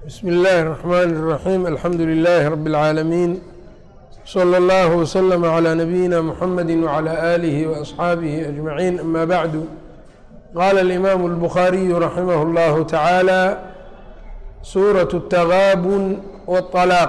بsم الlh الرحmn الرحيم الحمdu للh رب العاalمين صلى الله وsلم عlى نبيinا محمد وعlى آله وأصحاaبه أجمعين أmا bعd qال الإmام البخاري رحimه الله taعالى sورة التغاbن والطلاq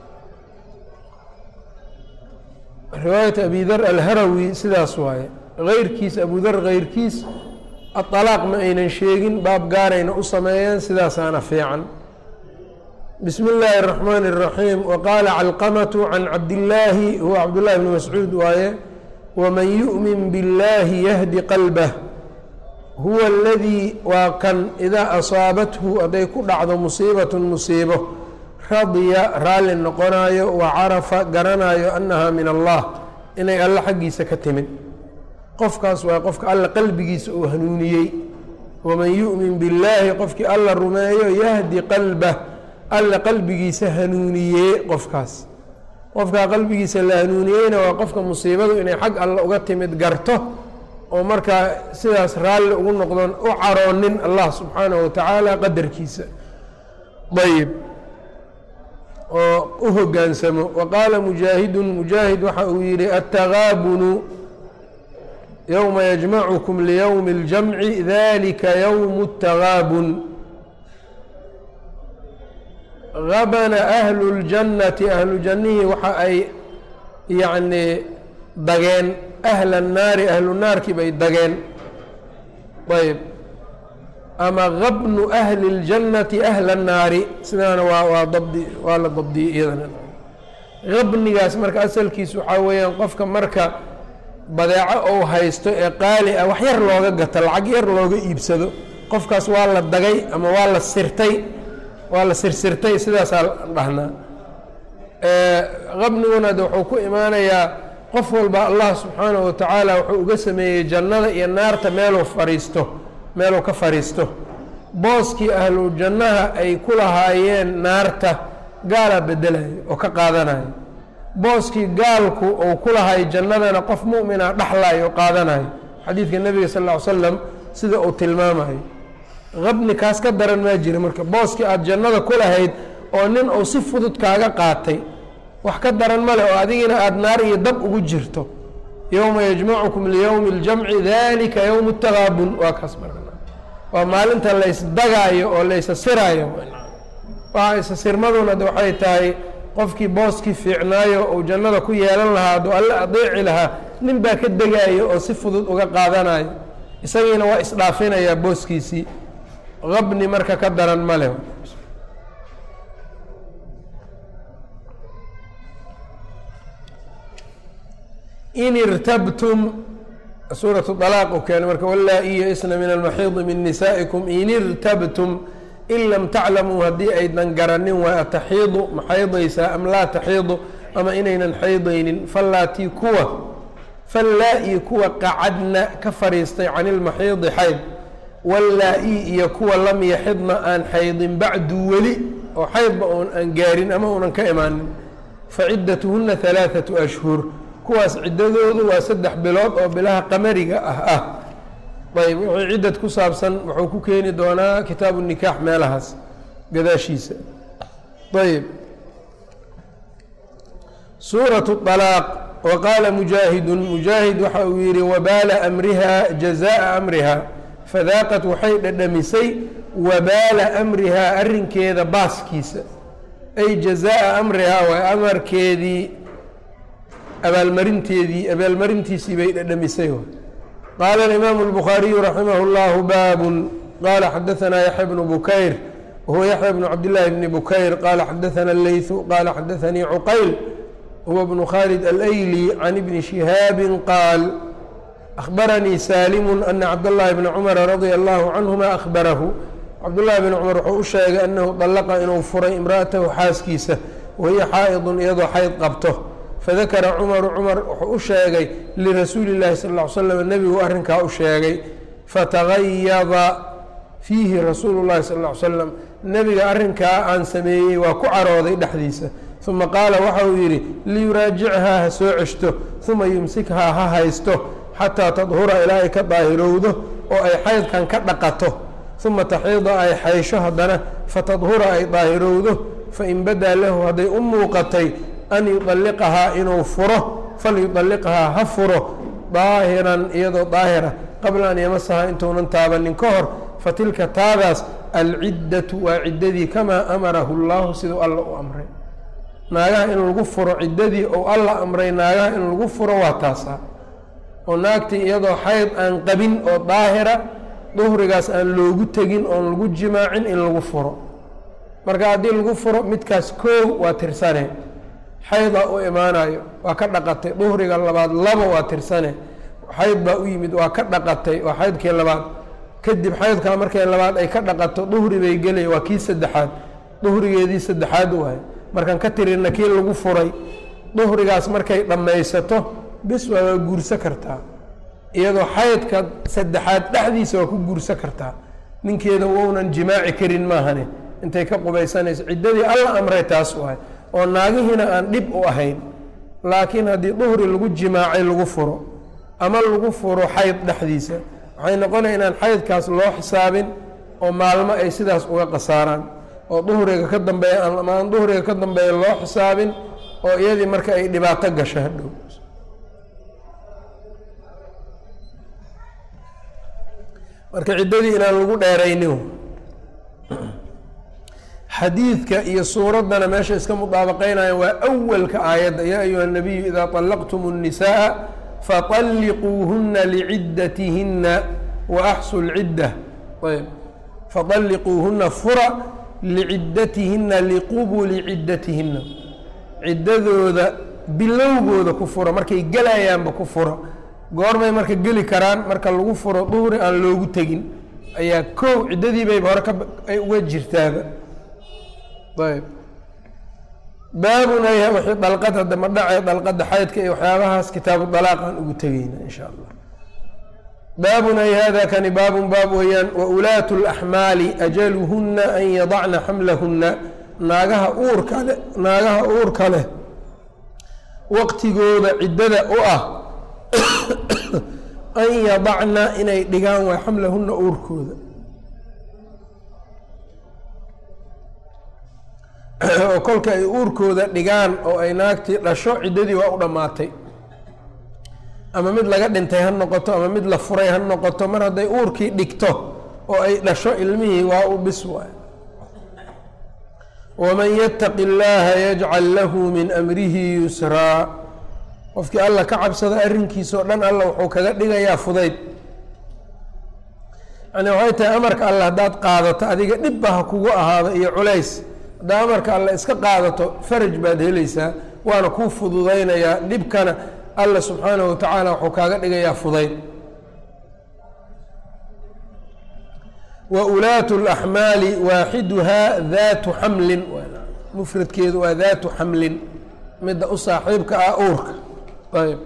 riwaayaة أbي dr alharawi sidaas waaye غeyrkiis abu dr غeyrkiis aطلاaq ma aynan sheegin baab gaarayna u sameeyeen sidaasaana fiican bsm اllaahi الرحmn الرaحيم وqاla clqmة عan cabdالlaahi huwa cabdالlahi بn mascuud waaye wman yuؤmin bالlahi yhdi qalbه huwa اladii waa kan idaa asaabathu hadday ku dhacdo musiibaة musiibo radya raalli noqonayo wacarafa garanayo anaha min allah inay alle xaggiisa ka timid qofkaas waa qofka alla qalbigiisa uu hanuuniyey waman yuؤmin bاllaahi qofkii alla rumeeyo yahdi qalbh alla qalbigiisa hanuuniyee qofkaas qofkaa qalbigiisa la hanuuniyeyna waa qofka musiibadu inay xag alla uga timid garto oo markaa sidaas raalli ugu noqdon u caroonin allah subxaanahu watacaala qadarkiisa ayb oo u hogaansamo wa qaala mujaahidun mujaahid waxa uu yihi atagaabunu yowma yajmacukum liyowmi اljamci dalika yowm اtagaabun habana ahlu اljannati ahlu jannihii waxa ay yacnii dageen ahla الnaari ahlu naarkii bay dageen ayb ama habnu ahli اljannati ahla الnaari sidaana waa waa dabdi waa la dabdiyey iyadana habnigaas marka asalkiis waxaa weeyaan qofka marka badeeco ou haysto ee qaali ah wax yar looga gato lacag yar looga iibsado qofkaas waa la dagay ama waa la sirtay waa la sirsirtay sidaasaa dhahnaa qabniguna de wuxuu ku imaanayaa qof walba allah subxaanahu watacaala wuxuu uga sameeyey jannada iyo naarta meeluu fariisto meeluu ka fadhiisto booskii ahlu jannaha ay ku lahaayeen naarta gaalaa bedelayo oo ka qaadanayo booskii gaalku uu ku lahay jannadana qof mu'mina dhexlayo o qaadanayo xadiidka nebiga sal ll ly slam sida uu tilmaamayo qabni kaas ka daran maa jira marka booskii aada jannada ku lahayd oo nin uu si fudud kaaga qaatay wax ka daran male oo adigina aada naar iyo dab ugu jirto yowma yajmacukum liyowmi اljamci dalika yowm اtagaabun waa kaas marka waa maalinta laysdagaayo oo laysasiraayo waa isasirmaduna de waxay tahay qofkii booskii fiicnaayo uu jannada ku yeelan lahaa aduu alle adeeci lahaa nin baa ka degaayo oo si fudud uga qaadanayo isagiina waa isdhaafinayaa booskiisii qabni marka ka daran ma leh in irtabtum suuratu dalaaq u keenay marka walaa-i ya-isna min almaxiidi min nisaa'ikum in irtabtum in lam taclamuu haddii aydan garanin waa ataxiidu ma xaydaysaa am laa taxiidu ama inaynan xaydaynin fallaatii kuwa fallaa-i kuwa qacadna ka fadhiistay can ilmaxiidi xayd wallaa-i iyo kuwa lam yaxidna aan xaydin bacdu weli oo xaydba oon aan gaarin ama uunan ka imaanin fa ciddatuhunna halaathatu ashhur kuwaas ciddadoodu waa saddex bilood oo bilaha qamariga ah ah ayb wixii ciddad ku saabsan wuxuu ku keeni doonaa kitaabu nikaax meelahaas gadaashiisa ayb suuratu alaaq wa qaala mujaahidun mujaahid waxa uu yihi wabaala amriha jazaa amriha fadaaqat waxay dhadhamisay wabaala amrihaa arrinkeeda baaskiisa ay jazaa amrihaa waa amarkeedii abaalmarinteedii abaalmarintiisii bay dhadhamisay qaala alimaamu اlbukhaariyu raximah اllahu baabun qaala xadaanaa yaxya bnu bukayr wahuwa yaxya bnu cabdillaahi bni bukayr qaala xadaana leytu qaala xadaanii cuqayl huwa bnu khaalid alayli can ibni shihaabi qaal أخbarnii sاlm أna cabdالlahi bn cmr radيa الlahu canهuma أخbarahu cabdالlahi bn cmar wuxuu u sheegay anahu طalaqa inuu furay imra'atahu xaaskiisa wahiya xaa'idun iyadoo xayd qabto fadakara cmaru cmar wuxuu u sheegay lirasuuli الlahi sal اه ly slm nebigu arrinkaa u sheegay fatagayada fiihi rasuulu الlahi sal اه ly slam nebiga arrinkaa aan sameeyey waa ku carooday dhexdiisa ثuma qaala waxa uu yidhi liyuraajichaa ha soo ceshto ثuma yumsikhaa ha haysto xataa tadhura ilaa ay ka daahirowdo oo ay xaydkan ka dhaqato uma taxiida ay xaysho haddana fatadhura ay daahirowdo fain badaa lahu hadday u muuqatay an yudalliqahaa inuu furo falyudalliqhaa ha furo daahiran iyadoo daahira qabla an yamasahaa intuunan taabanin ka hor fatilka taadaas alciddatu waa ciddadii kamaa amarahu llahu siduu alla u amray naagaha in lagu furo ciddadii ou alla amray naagaha in lagu furo waa taasaa oo naagtii iyadoo xayd aan qabin oo daahira duhrigaas aan loogu tegin oon lagu jimaacin in lagu furo marka haddii lagu furo midkaas koow waa tirsane xaydaa u imaanayo waa ka dhaqatay duhriga labaad laba waa tirsane xayd baa u yimid waa ka dhaqatay waa xaydkii labaad kadib xaydkaa markay labaad ay ka dhaqato duhri bay gelaya waa kii saddexaad duhrigeedii saddexaad waay markaan ka tirina kii lagu furay duhrigaas markay dhammaysato bis waa waa guursa kartaa iyadoo xaydka saddexaad dhexdiisa waa ku guursa kartaa ninkeeda wounan jimaaci karin maahane intay ka qubaysanayso ciddadii alla amray taas waay oo naagihiina aan dhib u ahayn laakiin haddii duhri lagu jimaacay lagu furo ama lagu furo xayd dhexdiisa waxay noqonaya inaan xaydkaas loo xisaabin oo maalmo ay sidaas uga qasaaraan oo duhriga ka dambeeya ama aan duhriga ka dambeeya loo xisaabin oo iyadii marka ay dhibaato gasho hadhow marka ciddadii inaan lagu dheeraynin xadiidka iyo suuraddana meesha iska mudaabaqeynayaan waa awalka aayadda yaa ayuha الnabiyu idaa طalaqtum الnisaءa faطalliquuhuna liciddatihinna waaxsu اlcidda ayb faطalliquuhuna fura liciddatihinna liqubuli ciddatihinna ciddadooda bilowgooda ku fura markay gelayaanba ku fura goormay marka geli karaan marka lagu furo duhri aan loogu tegin ayaa kow ciddadii bayba hore kaay uga jirtaaba ayb baabun ayha wixii dalqad hadda ma dhacay dalqadda xaydka iyo waxyaabahaas kitaabu dalaaqaan ugu tegeyna insha allah baabun ay hada kani baabun baab weeyaan waulaatu اlaxmaali ajaluhuna an yadacna xamlahuna naagaha uurka leh naagaha uurka leh waqtigooda ciddada u ah an yadacna inay dhigaan waa xamlahuna uurkooda oo kolka ay uurkooda dhigaan oo ay naagtii dhasho ciddadii waa u dhammaatay ama mid laga dhintay ha noqoto ama mid la furay ha noqoto mar hadday uurkii dhigto oo ay dhasho ilmihii waa u bis waay waman yattaqi اllaha yajcal lahu min amrihi yusraa qofkii alla ka cabsada arrinkiisa oo dhan alla wuxuu kaga dhigayaa fudayd yani waxay tahay amarka alle haddaad qaadato adiga dhibba ha kugu ahaado iyo culays haddaa amarka alle iska qaadato faraj baad helaysaa waana kuu fududaynayaa dhibkana alla subxaanahu watacaala wuxuu kaaga dhigayaa fudayd wa ulaatu اlaxmaali waaxiduhaa daatu xamlin mufradkeedu waa daatu xamlin midda u saaxiibka ah uurka ayb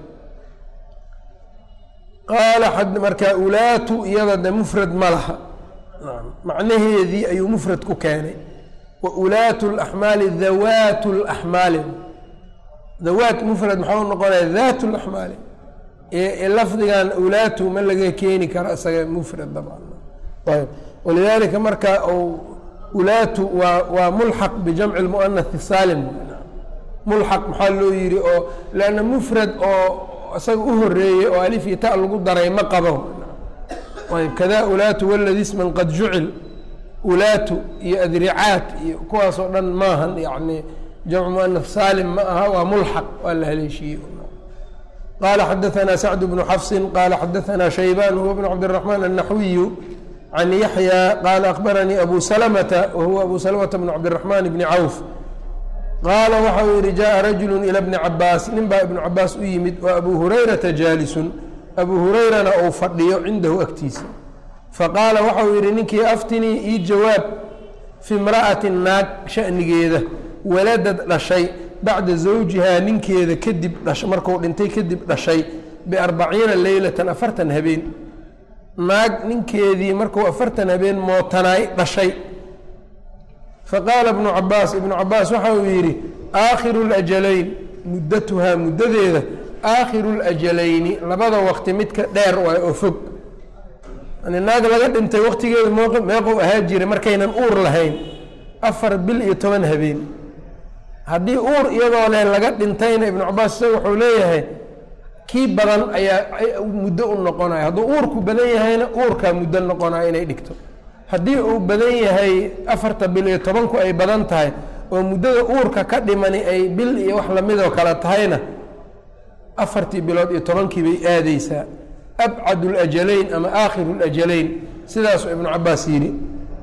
qaala marka ulaatu iyada de mufrad ma laha macnaheedii ayuu mufrad ku keenay wa ulaatu اlaxmaali dawaatu اlaxmaali dawaat mufrad maxau noqonaya daat اlaxmaali lafdigan ulaatu ma laga keeni karo isaga mufrad dabcan ayb walidaalika marka ulaatu waa waa mulxaq bijamci اlmuanath saalim mulxaq maxaa loo yihi oo lanna mufrad oo isaga u horeeyey oo alif iyo ta lagu daray ma qabo ayb kada ulaatu waladi sman qad jucil ulaatu iyo adricaat iyo kuwaas oo dhan maahan yani jamcu muanaf saalim ma aha waa mulxaq waa la haleeshiiyey qala xadaثna sacd bnu xafsin qala xadaثna shayban huwa bn cabdالرaحman الnaxwiyu can yaxya qala akbaranii abu salmta wahuwa abu salmta bn cabdالرaحman bni cawf qaala waxa uu yihi jaءa rajulu ilى bni cabaas nin baa ibnu cabaas u yimid wa abu hurayrata jaalisun abu hurayrana uu fadhiyo cindahu agtiisa faqaala waxa uu yihi ninkii aftinii ii jawaab fi imra'ati naag shanigeeda waladad dhashay bacda zawjihaa ninkeeda kadib dhash marku dhintay kadib dhashay biarbaciina leylatan afartan habeen naag ninkeedii markuu afartan habeen mootanaay dhashay faqaala ibnu cabaas ibnu cabaas waxa uu yidhi aakhiru lajalayn muddatuhaa muddadeeda aakhiru lajalayni labada waqti midka dheer waay oo fog yani naag laga dhintay waktigeedu mooq meeqow ahaa jiray markaynan uur lahayn afar bil iyo toban habeen haddii uur iyadoo leh laga dhintayna ibnu cabaas isaga wuxuu leeyahay kii badan ayaa muddo u noqonaya hadduu uurku badan yahayna uurkaa muddo noqonaya inay dhigto haddii uu badan yahay afarta bil iyo tobanku ay badan tahay oo muddada uurka ka dhimani ay bil iyo wax lamidoo kale tahayna afartii bilood iyo tobankii bay aadeysaa abcad اlajalayn ama aakhiru اlajalayn sidaasuu ibnu cabaas yidhi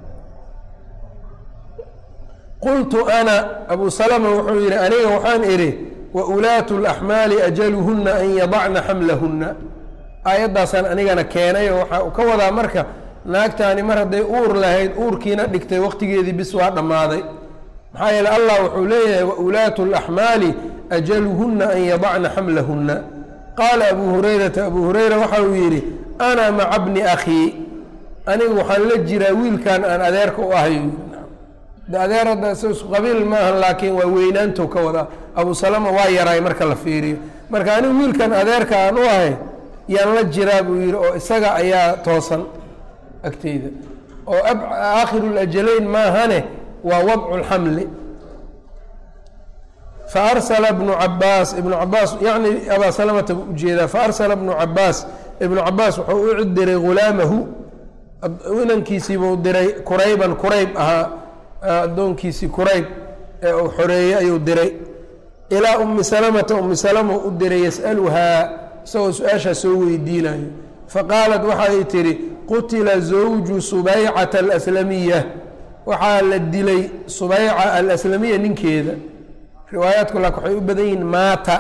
qultu ana abu salama wuxuu yidhi aniga waxaan idhi waulaatu اlaxmaali ajaluhuna an yadacna xamlahuna aayaddaasaan anigana keenay oo waxaa ka wadaa marka naagtaani mar hadday uur lahayd uurkiina dhigtay waqtigeedii bis waa dhammaaday maxaa yeele allah wuxuu leeyahay waulaatu اlaxmaali ajaluhuna an yadacna xamlahuna qaala abu hurayrata abu hurayra waxa uu yidhi ana maca bni akhii anigu waxaan la jiraa wiilkan aan adeerka u ahay adeer hadda isku qabiil maaha laakiin waa weynaantow ka wadaa abu salama waa yaraay marka la fiiriyo marka anigu wiilkan adeerka aan u ahay yaan la jiraa buu yidhi oo isaga ayaa toosan agteyda oo aakhiru lajalayn maahane waa wadcu lxamli faarsala bnu cabaas ibnu cabaas yacni abaa salamata buu ujeedaa faarsala bnu cabaas ibnu cabaas wuxuu u diray ghulaamahu inankiisiibuu diray kurayban kurayb ahaa addoonkiisii kurayb ee uu xoreeyey ayuu diray ilaa ummi salamata ummi salama u diray yas'aluhaa isagoo su-aashaa soo weydiinayo faqaalat waxay tidhi qutila zawju subaycata alaslamiya waxaa la dilay subayca alaslamiya ninkeeda riwaayaadku laakin waxay u badan yihiin maata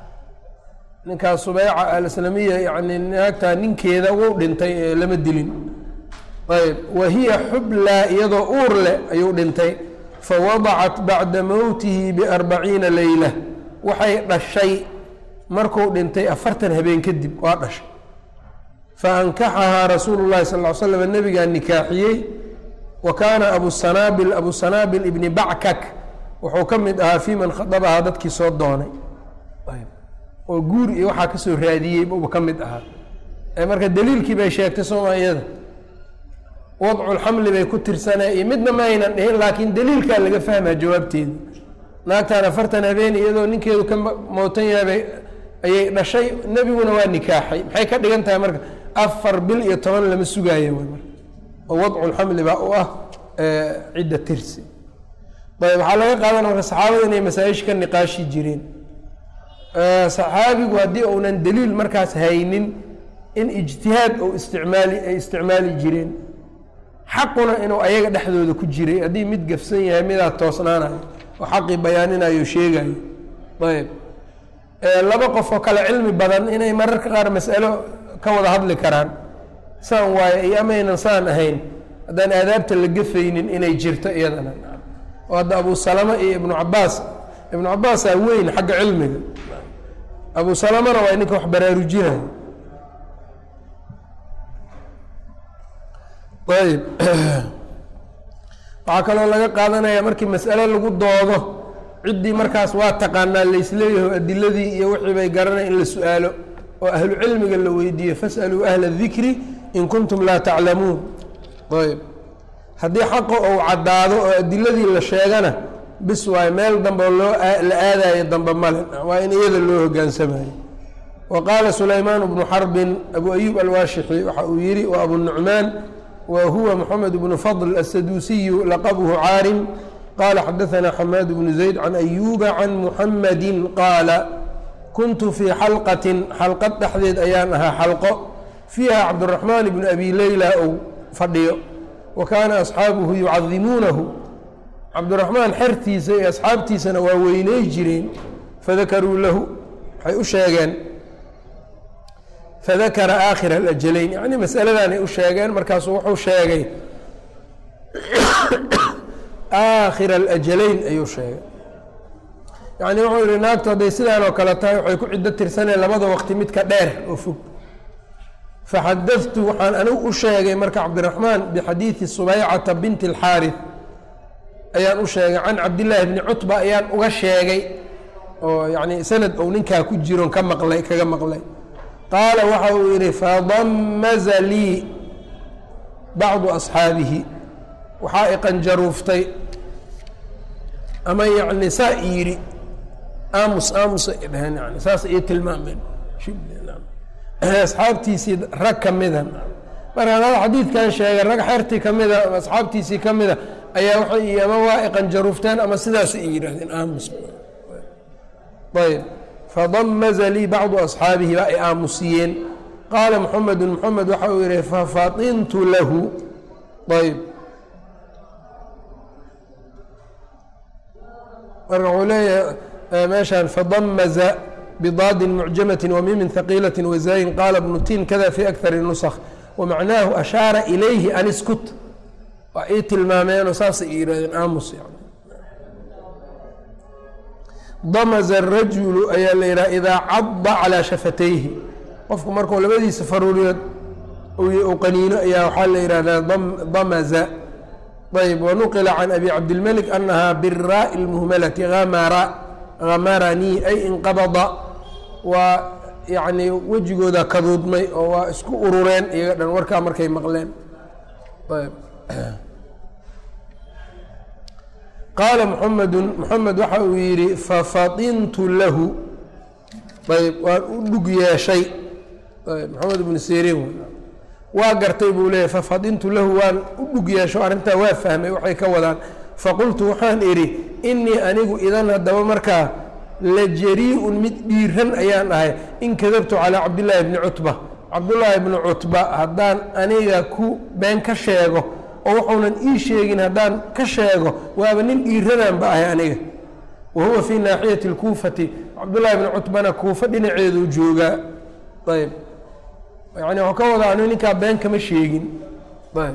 ninkaas subayca alaslamiya yani naagtaa ninkeeda wuu dhintay ee lama dilin ayb wa hiya xublaa iyadoo uur leh ayuu dhintay fawadacat bacda mowtihi biarbaciina leyla waxay dhashay markuu dhintay afartan habeen kadib waa dhashay faankaxahaa rasuulu llahi sal ly slam nebigaa nikaaxiyey wa kaana abu sanaabil abu sanaabil ibni backak wuxuu ka mid ahaa fii man khadabahaa dadkii soo doonay oo guur iyo waxaa kasoo raadiyey buuba ka mid ahaa marka daliilkii bay sheegtay sooma iyada wadculxamli bay ku tirsanee iyo midna ma aynan dhihin laakiin daliilkaa laga fahmaa jawaabteeda naagtaan afartan habeen iyadoo ninkeedu ka mootan yahabay ayay dhashay nebiguna waa nikaaxay maxay ka dhigan tahay marka afar bil iyo toban lama sugaayo w marka oo wadculxamli baa u ah cidda tirsi ayb waxaa laga qaadana marka saxaabada inay masaaisha ka niqaashi jireen saxaabigu haddii uunan daliil markaas haynin in ijtihaad ou isticmaali ay isticmaali jireen xaquna inuu ayaga dhexdooda ku jiray haddii mid gafsan yahay midaa toosnaanayo oo xaqii bayaaninayo sheegayo ayb laba qof oo kale cilmi badan inay mararka qaar mas'alo ka wada hadli karaan saan waaye iyo amaynan saan ahayn haddaan aadaabta la gafaynin inay jirto iyadana oo hadda abu salama iyo ibnu cabaas ibnu cabaasaa weyn xagga cilmiga abu salamana waa ninka wax baraarujinayo ayb waxaa kaloo laga qaadanaya markii mas'ale lagu doodo ciddii markaas waa taqaanaa laysleeyaho adiladii iyo wixii bay garanaya in la su-aalo oo ahlu cilmiga la weydiiyo fas'aluu ahla dikri in kuntum laa taclamuun ayb haddii xaqa ou caddaado oo adiladii la sheegana bis waayo meel dambe loo la aadayo dambe male waa in iyada loo hogaansamayo wa qaala sulaymaan bnu xarbin abu ayub alwaashixi waxa uu yihi wa abu nucmaan wa huwa moxamed bnu fadl asaduusiyu laqabuhu caarim qala xadaثna xamaad bnu zayd can ayuba can muxamadi qaala kuntu fii xalqatin xalqad dhexdeed ayaan ahaa xalqo fiiha cabdiraxmaan bnu abi leyla ou fadhiyo wa kaana asxaabuhu yucadimuunahu cabdiraxmaan xertiisa iyo asxaabtiisana waa weyney jireen fadakaruu lahu waxay u sheegeen fadakara aakhira alajalayn yacni masaladanay u sheegeen markaasuu wuxuu sheegay aakhira alajalayn ayuu sheegay yacni wuxuu yihi naagtu hadday sidaan oo kale tahay waxay ku ciddo tirsaneen labada waqti midka dheer oo fog faxadadtu waxaan anigu u sheegay marka cabdiraxmaan bixadiidi subaycata binti alxaarif ayaan u sheegay can cabdillaahi bni cutba ayaan uga sheegay oo yacni sanad ou ninkaa ku jiron ka maqlay kaga maqlay qaala waxa uu yidhi fadamaza lii bacdu asxaabihi waxaa iqanjaruuftay ama yacni saa yidhi aamus aamusa ay dhaheen yani saas ii tilmaameen asxaabtiisii rag ka mida marka hada xadiidkan sheegay rag xertii ka mida ama asxaabtiisii ka mida ayaa waxay ama waa iqanjaruufteen ama sidaas ay yidhaahdeen aamus ayb fadamaza lii bacdu asxaabihi baa ay aamusiyeen qaala moxamedu moxamed waxa uu yihi fafatintu lahu ayb marka wuxuu leeyahay meeshaan fadamaza bidaadin mucjamati wamimin haqiilati wazaayin qaala bnu tin kada fi akari nusakh wamacnaahu ashaara ilayhi an iskut waa ii tilmaameenoo saasay yidhahdeen aamus yani damaza arajulu ayaa la yidhaha idaa cadda calaa shafatayhi qofku markuu labadiisa faruuriyood u qaniino ayaa waxaa la yidhahdaa damaza ayb wanuqila can abi cabdilmelik anahaa biraa'i lmuhmalati amara hamaranii ay inqabada waa yacni wejigooda kaduudmay oo waa isku urureen iyaga dhan warkaa markay maqleen ayb qaala muxamedun moxamed waxa uu yidhi fafatintu lahu ayb waan u dhug yeeshay ayb moxamed ibnu seriin waa gartay buu leeyahy fafatintu lahu waan u dhug yeesho arrintaa waa fahmay waxay ka wadaan faqultu waxaan idhi inii anigu idan haddaba markaa la jarii-un mid dhiiran ayaan ahay in kadabtu calaa cabdillaahi bni cutba cabdullaahi bni cutba haddaan aniga ku been ka sheego oo wuxuunan ii sheegin haddaan ka sheego waaba nin dhiiranaanba ahay aniga wa huwa fii naaxiyati اlkuufati cabdullaahi bni cutbana kuufa dhinaceeduu joogaa ayb yani waxuu ka wadaa anu ninkaa been kama sheegin ayb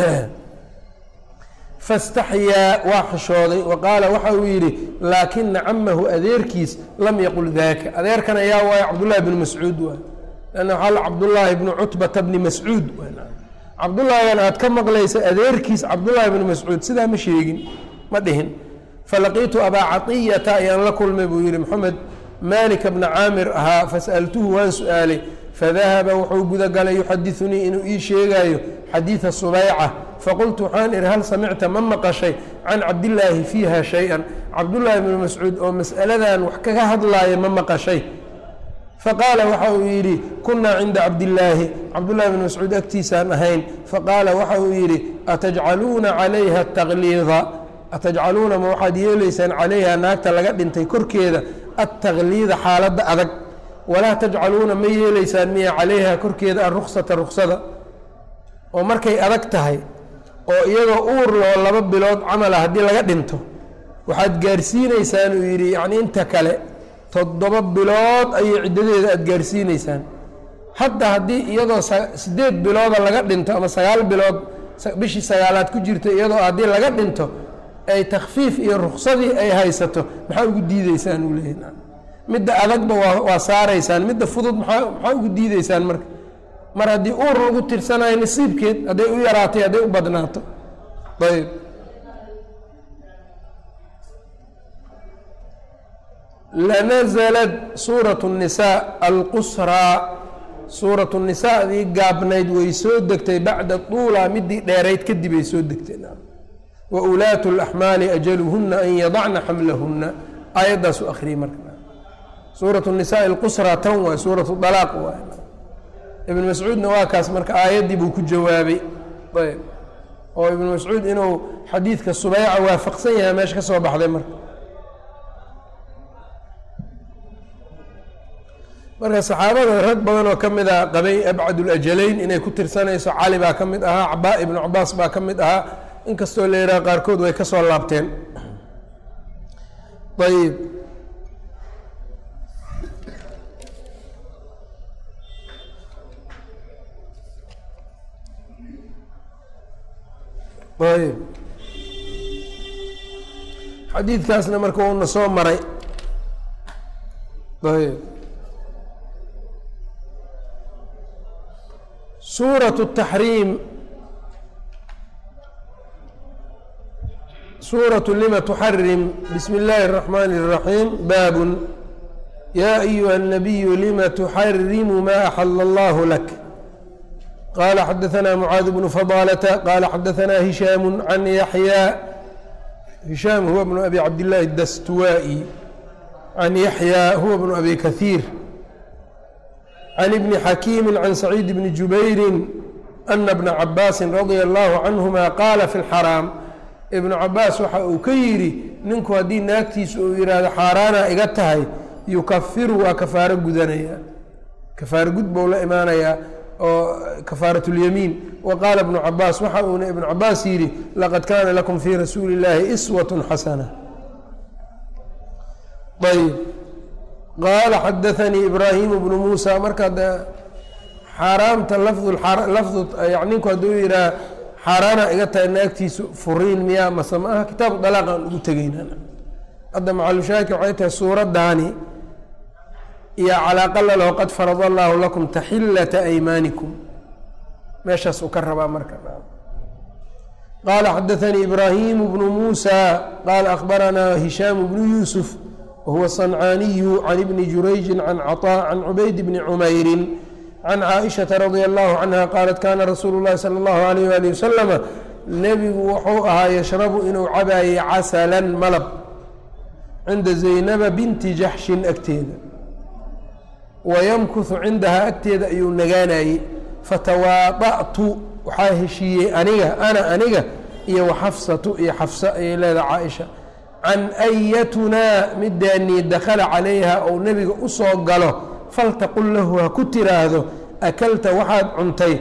faاstaxyaa waa xishooday wa qaala waxa uu yidhi laakina camahu adeerkiis lam yaqul daaka adeerkan ayaa waayo cabdullaahi bni mascuud waay lanna waxaa la cabdullaahi bni cutbata bni mascuud cabdullaahigan aad ka maqlaysa adeerkiis cabdullaahi bni mascuud sidaa ma sheegin ma dhihin falaqiitu abaa caطiyata ayaan la kulmay buu yihi moxamed malika bna caamir ahaa fas'altuhu waan su-aalay fadahaba wuxuu gudagalay yuxadiثunii inuu ii sheegaayo xadiiثa subayca faqultu waxaan ihi hal samicta ma maqashay can cabdillaahi fiiha shay-an cabdullaahi bni mascuud oo mas'aladan wax kaga hadlaaya ma maqashay faqaala waxa uu yidhi kunaa cinda cabdillaahi cabdullahi bni mascuud agtiisaan ahayn faqaala waxa uu yidhi atajcaluuna calayha takliida atajcaluuna ma waxaad yeelaysaan calayha naagta laga dhintay korkeeda attakliida xaaladda adag walaa tajcaluuna ma yeelaysaan miya calayha korkeeda aruksata ruksada oo markay adag tahay oo iyagoo uur loo laba bilood camala haddii laga dhinto waxaad gaarsiinaysaan uu yidhi yacni inta kale toddoba bilood ayay ciddadeeda aada gaarsiinaysaan hadda haddii iyadoo sideed bilooda laga dhinto ama sagaal bilood bishii sagaalaad ku jirta iyadoo haddii laga dhinto ay takfiif iyo ruksadii ay haysato maxaa ugu diideysaan uu leeyahy midda adagba waa waa saaraysaan midda fudud maxaa maxaa ugu diideysaan marka mar haddii uur lagu tirsanayo nasiibkeed hadday u yaraatay hadday u badnaato ayb lanazlad suuraة الnisaa alqusraa suuraة الnisaadii gaabnayd way soo degtay bacda طuula midii dheerayd kadib ay soo degtay waulaatu اlaxmaali ajaluhuna an yadacna xamlahuna aayaddaasu akriyey marka suuraة الnisaء اlqusraa tan waay suuraة dalaaq waay ibn mascuudna waa kaas marka aayaddii buu ku jawaabay ayb oo ibn mascuud inuu xadiidka subeyca waafaqsan yahay meesha ka soo baxday marka marka saxaabada rag badan oo ka mid ah qabay abcadulajalayn inay ku tirsanayso cali baa ka mid ahaa cabaa ibnu cabaas baa ka mid ahaa inkastoo la yidhaha qaarkood way ka soo laabteen ayb ayb xadiidkaasna marka uuna soo maray ayb suuraة التaxriim suuraة lima تxarim bismi اllaahi الرaxmani الرaxiim baab yaa أyuha الnabiyu lima تxarimu ma axala اllah lak qala xadaثna mعaad bnu fضالة qala xadaثna هisham can yaحyى هisham huwa bnu abi cabdالlahi الdastuwائي can yaحyى huwa bnu abi kaثيir can ibni xakiimi can saciid bni jubayri ana bna cabaasi radia allahu canhuma qaala fi lxaraam ibnu cabaas waxa uu ka yidhi ninku haddii naagtiisa uu yidhaahdo xaaraana iga tahay yukafiru waa kafaaro gudanaya kafaaro gud bou la imaanayaa oo kafaaraةulyamiin wa qaala ibnu cabaas waxa uuna ibnu cabaas yidhi laqad kaana lakum fii rasuuli اllaahi iswaة xasana ayb qaala xadaanii ibraahimu bnu muusa marka de xaaraamta lafdu ninku hadduu yihaha xaaraana iga tahay naagtiisu furiin miyaa mase ma aha kitaabu dalaaq aan ugu tegeyna hadda macalushaahidka waxay tahay suuraddaani iyo calaaqa lalaho qad farada allaahu lakum taxillata aymaanikum meeshaas uu ka rabaa marka qaala xadaanii ibraahimu bnu muusa qaala akhbaranaa hishaamu bnu yuusuf whuwa صنcaaniyu can ibni jurayji can caطاء can cubayd bni cumayri can caaئiشhaةa radia allahu canha qaalat kana rasuulu اllahi salى اllahu alayh wali wasalama nebigu wuxuu ahaa yashrabu inuu cabaayey casalan malab cinda zaynaba binti jaxshin agteeda wayamkuhu cindahaa agteeda ayuu nagaanayey fatawaaطa'tu waxaa heshiiyey aniga ana aniga iyo waxafsatu iyo xafsa ayay leedaha caaisha can ayatunaa midaanii dakala calayha ou nebiga u soo galo faltaqul lahu ha ku tiraahdo akalta waxaad cuntay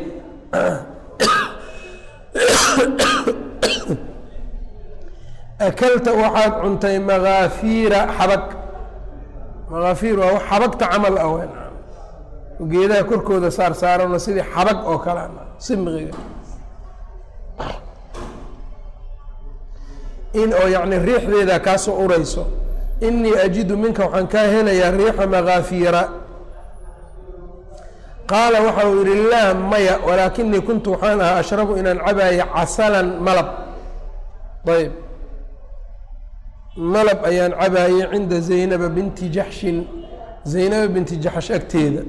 akalta waxaad cuntay makaafiira xabag makaafiir waa wax xabagta camal ah wen geedaha korkooda saar saarano sidii xabag oo kale simqiga in oo yacni riixdeeda kaasoo urayso inii ajidu minka waxaan kaa helayaa riixa makaafiira qaala waxa uu yidhi laa maya walaakinii kuntu waxaan ahaa ashrabu inaan cabaayo casalan malab ayb malab ayaan cabaayey cinda zaynaba binti jaxshin zaynaba binti jaxsh agteeda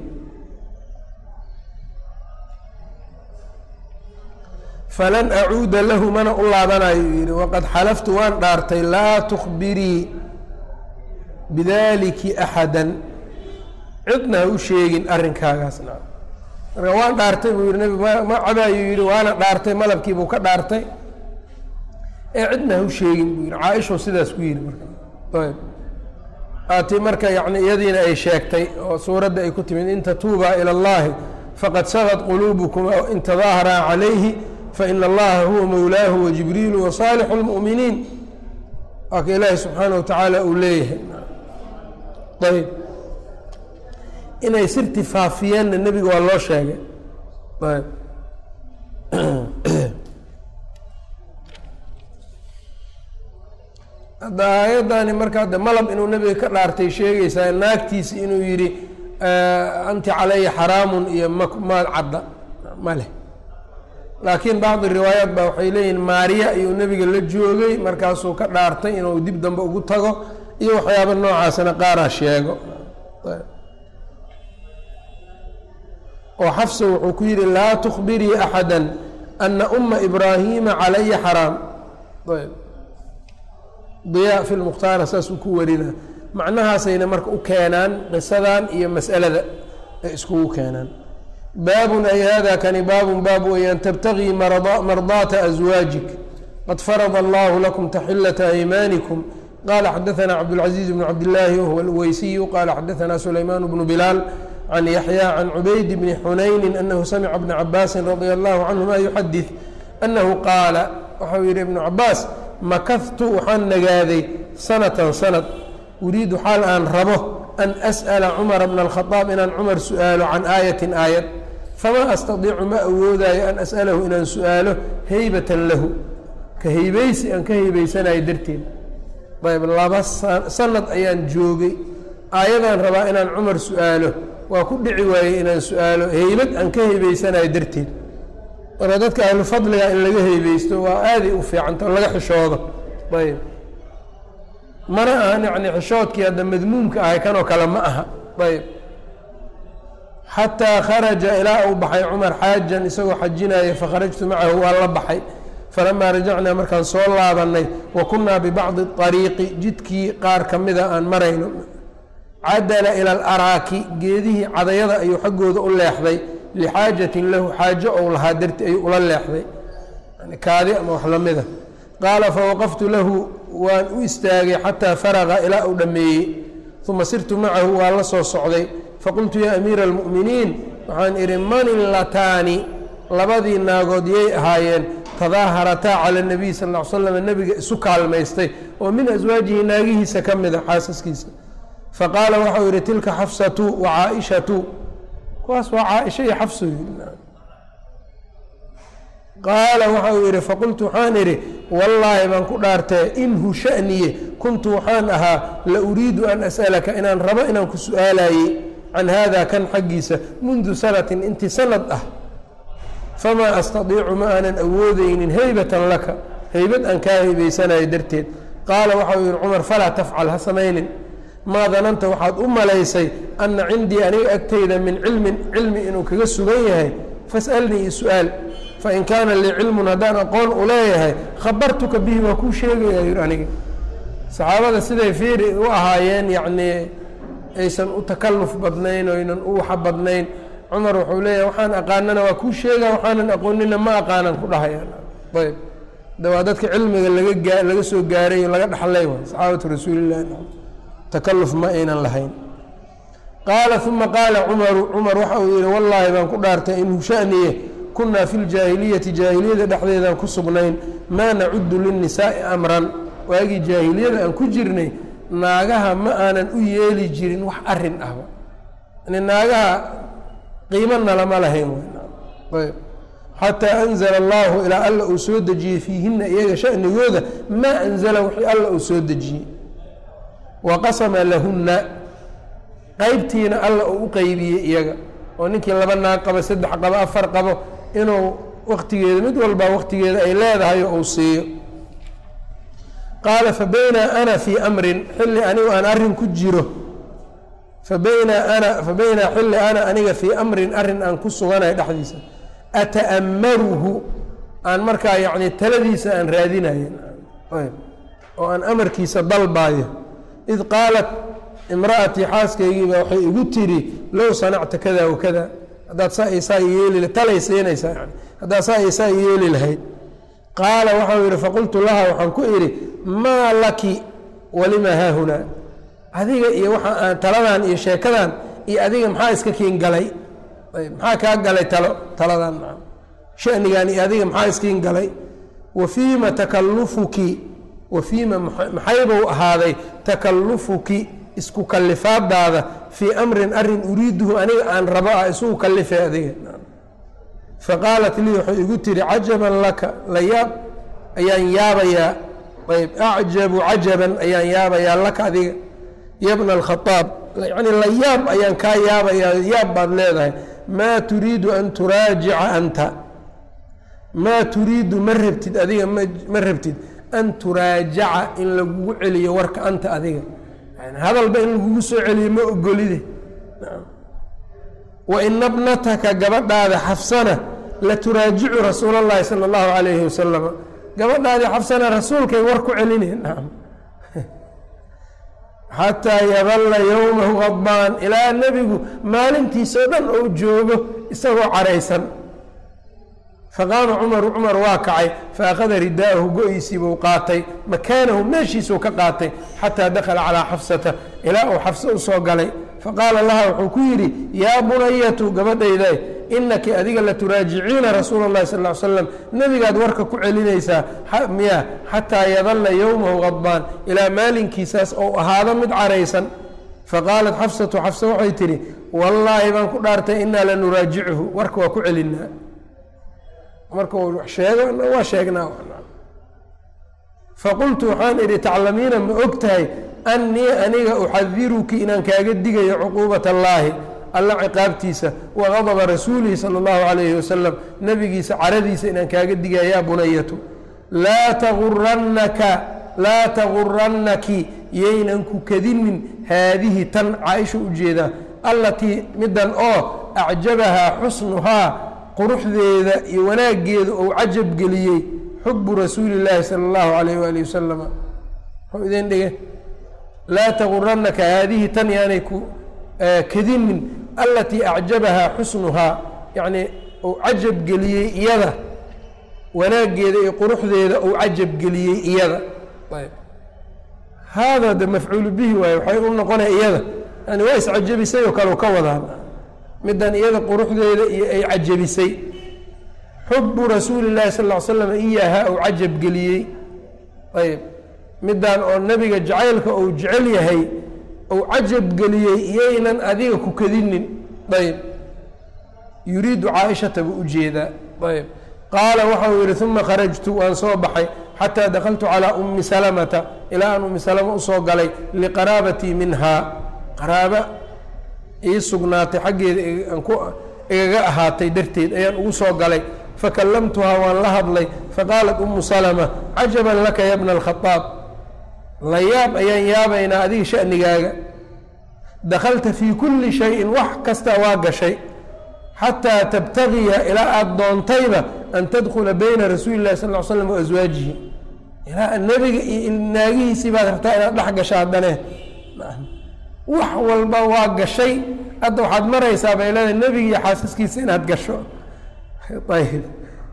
falan acuuda lahu mana u laabanayo yidhi waqad xalaftu waan dhaartay laa tukbirii bidaliki axada cidna ha u sheegin arrinkaagaasna marka waan dhaartay buu yihi nabig ma ma cabaayo yidhi waana dhaartay malabkiibuu ka dhaartay ee cidna ha u sheegin buu yihi caaishuu sidaas ku yihi marka ayb aatii marka yani iyadiina ay sheegtay oo suuradda ay ku timid in tatuubaa ila اllahi faqad sagad quluubukum in tadaaharaa calayhi fain allaha huwa mowlaahu wajibriilu wasaalixu اlmu'miniin waa ka ilaahi subxaana wa tacaala uu leeyahay ayb inay sirti faafiyeenna nebiga waa loo sheegay ayb hadda aayaddaani marka hadda malab inuu nebiga ka dhaartay sheegaysaa naagtiisi inuu yidhi anti calaya xaraamun iyo ma maad cadda ma leh laakiin bacdi riwaayaat baa waxay leeyihin maariya ayuu nebiga la joogay markaasuu ka dhaartay inuu dib dambe ugu tago iyo waxyaaba noocaasna qaaraa sheego oo xafsa wuxuu ku yidhi laa tukbirii axada ana uma ibraahiima calaya xaraam ayb diyaa fi lmukhtaara saasuu ku warina macnahaasayna marka u keenaan qisadan iyo mas'alada ay iskugu keenaan baabun ay hada kani baabun baab weyaan tabtagii mardaata aswaajik qad farada allahu lakum taxilata aymaanikum qala xadaثna cabdالcaزiiz bn cabdالlahi whuwa اlweysiyu qala xadaثna sulayman bnu bilaal can yaxya can cubayd bni xunayni anahu samca bna cabaasi radia allahu canhuma yuxadid anahu qaala waxau yihi ibnu cabaas makahtu waxaan nagaaday sanatan sanad uriidu xaal aan rabo an as'ala cumara bna اlkhadaab inaan cumar su'aalo can aayatin aayad famaa astadiicu ma awoodaayo an as'alahu inaan su'aalo heybatan lahu ka heybaysi aan ka heybaysanayo darteed ayb laba sanad ayaan joogay aayadaan rabaa inaan cumar su'aalo waa ku dhici waayey inaan su'aalo heybad aan ka heybaysanayo darteed marka dadka ahlu fadliga in laga heybeysto waa aaday u fiicanta oo laga xishoodo ayb mana ahan yani xishoodkii hadda madmuumka ahay kanoo kale ma aha ayb xataa kharaja ilaa uu baxay cumar xaajan isagoo xajinaya fakharajtu macahu waa la baxay falamaa rajacnaa markaan soo laabannay wa kunnaa bibacdi ariiqi jidkii qaar ka mida aan marayno cadala ila alaraaki geedihii cadayada ayuu xaggooda u leexday lixaajatin lahu xaajo ou lahaa darti ayuu ula leexday kaadi ama wax lamida qaala fawaqaftu lahu waan u istaagay xataa faraqa ilaa uu dhammeeyey uma sirtu macahu waa la soo socday faqultu yaa amiira almu'miniin waxaan idhi manillataani labadii naagood yay ahaayeen tadaaharataa cala nabiy sal l slam nebiga isu kaalmaystay oo min aswaajihi naagihiisa ka mida xaasaskiisa faqaala waxau yidhi tilka xafsatu wa caaishatu kuwaas waa caaisha iyo xafsu qaala waxa uu yidhi faqultu waxaan idhi wallaahi baan ku dhaartee inhu sha'niye kuntu waxaan ahaa la uriidu an as'alaka inaan rabo inaan ku su'aalayey can haada kan xaggiisa mundu sanatin intii sanad ah famaa astadiicu ma aanan awoodeynin heybatan laka heybad aan kaa heybaysanayo darteed qaala waxa uu yidhi cumar falaa tafcal ha samaynin maa dananta waxaad u malaysay anna cindii aniga agtayda min cilmin cilmi inuu kaga sugan yahay fas'alnii su-aal fain kaana lii cilmun haddaan aqoon u leeyahay khabartuka bihi waa kuu sheegaya yidhi aniga saxaabada siday fiiri u ahaayeen yacnii aysan u takalluf badnayn oynan u waxa badnayn cumar wuxuu leeyahay waxaan aqaanana waa kuu sheega waxaanan aqoonina ma aqaanan ku dhahayaan ayb de waa dadka cilmiga laga gaa laga soo gaaray laga dhaxlay waay saxaabatu rasuulillahi takaluf ma aynan lahayn qaala uma qaala cumaru cumar waxa uu yihi wallaahi baan ku dhaartay inhu shaniye kunaa fi ljaahiliyati jaahiliyada dhexdeedaan ku sugnayn maa nacudu linnisaa'i amran waagii jaahiliyada aan ku jirnay naagaha ma aanan u yeeli jirin wax arin ahba yani naagaha qiimana lama lahayn ayb xataa anzala allahu ilaa alla uu soo dejiyey fiihina iyaga shanigooda maa anzala wixii alla uu soo dejiyey wa qasama lahunna qeybtiina alla uu u qeybiyey iyaga oo ninkii laba naag qabo saddex qabo afar qabo inuu waktigeeda mid walba waktigeeda ay leedahay oo uu siiyo qaala fabaynaa ana fii amrin xilli anigu aan arrin ku jiro fabaynaa ana fabaynaa xilli ana aniga fii amrin arrin aan ku suganayo dhexdiisa ata'ammaruhu aan markaa yacni taladiisa aan raadinayo oo aan amarkiisa dalbaayo id qaalat imra'atii xaaskaygiiba waxay igu tiri low sanacta kada wa kada haddaad saa isaa yeeli talay siinaysaa yani haddaad saa isaa yeeli lahayd qaala waxau yidhi faqultu laha waxaan ku idhi maa laki walima haahunaa adiga iyo waxa aan taladan iyo sheekadan iyo adiga maxaa iska kiin galay maxaa kaa galay talo taladan shanigan iyo adiga maxaa iskiin galay wa fiima takallufuki wa fiima maxaybau ahaaday takallufuki isku kalifaadaada fii amrin arin uriiduhu aniga aan rabo ah isugu kalifay adiga faqaalat lii waxay igu tiri cajaban laka la yaab ayaan yaabayaa ayb acjabu cajaban ayaan yaabayaa laka adiga yabna alkhaaab yani la yaab ayaan kaa yaabayaa yaab baad leedahay maa turiidu an turaajica anta maa turiidu ma rabtid adiga ma rabtid an turaajaca in lagugu celiyo warka anta adiga hadalba in lagugu soo celiyo ma ogolide wa ina bnataka gabadhaada xafsana la turaajicu rasuula اllahi salى اllahu alayhi wasalama gabadhaadii xafsana rasuulkay war ku celineen xataa yadalla yowmahu qadbaan ilaa nebigu maalintiisao dhan ou joogo isagoo caraysan faqaama cumaru cumar waa kacay faakhada ridaahu go-iisiibuu qaatay makaanahu meeshiisuu ka qaatay xataa dakala calaa xafsata ilaa uu xafso u soo galay faqaala laha wuxuu ku yidhi yaa bunayatu gabadhayday inaki adiga la turaajiciina rasuula اllahi sal ly slam nebigaad warka ku celinaysaa miya xataa yadalla yowmahu qadbaan ilaa maalinkiisaas ou ahaado mid caraysan faqaalat xafsatu xafsa waxay tidhi wallaahi baan ku dhaartay inaa la nuraajichu warka waa ku celinaa marka sheego waa sheegnaa faqultu waxaan idhi taclamiina ma og tahay annii aniga uxadiruki inaan kaaga digayo cuquubat allaahi alla ciqaabtiisa wa qadaba rasuulihi sala allahu calayhi wasalam nebigiisa caradiisa inaan kaaga digaya yaa bunayatu laa tagurannaka laa tagurannaki yaynan ku kadinin haadihi tan caaisha ujeedaa allatii middan oo acjabahaa xusnuhaa quruxdeeda iyo wanaaggeeda ou cajab geliyey xubu rasuuli llaahi sala allahu alayh waali wasalama muxuu idin dhige laa taguranaka haadihi tan yaanay ku kadinin alatii acjabahaa xusnuhaa yacnii ou cajab geliyey iyada wanaaggeeda iyo quruxdeeda ou cajab geliyey iyada ayb haada de mafcuulu bihi waaye waxay u noqonaya iyada yani waa iscajabisay oo kale ka wadaan middan iyada quruxdeeda iyo ay cajabisay xubu rasuuli llahi sal ll ly slam iyahaa ou cajab geliyey ayb middan oo nebiga jacaylka ou jecel yahay ou cajab geliyey iyaynan adiga ku kadinin ayb yuriidu caaishata buu ujeedaa ayb qaala waxau yihi uma kharajtu waan soo baxay xataa dakaltu calىa umi salamata ilaa aan umi salama usoo galay liqaraabatii minhaa qaraaba ii sugnaatay xaggeeda igaga ahaatay darteed ayaan ugu soo galay fakallamtuhaa waan la hadlay faqaalat umu salama cajaban laka ya bna alkhaaab la yaab ayaan yaabaynaa adiga shanigaaga dakalta fii kulli shayin wax kasta waa gashay xataa tabtagiya ilaa aada doontayba an tadkula bayna rasuuli llahi sal l slam wa aswaajihi ilaa nebiga iyo naagihiisii baad rabtaa inaad dhex gasho haddane wax walba waa gashay hadda waxaad maraysaa bay leedahay nebiga iyo xaasaskiisa inaad gasho ayb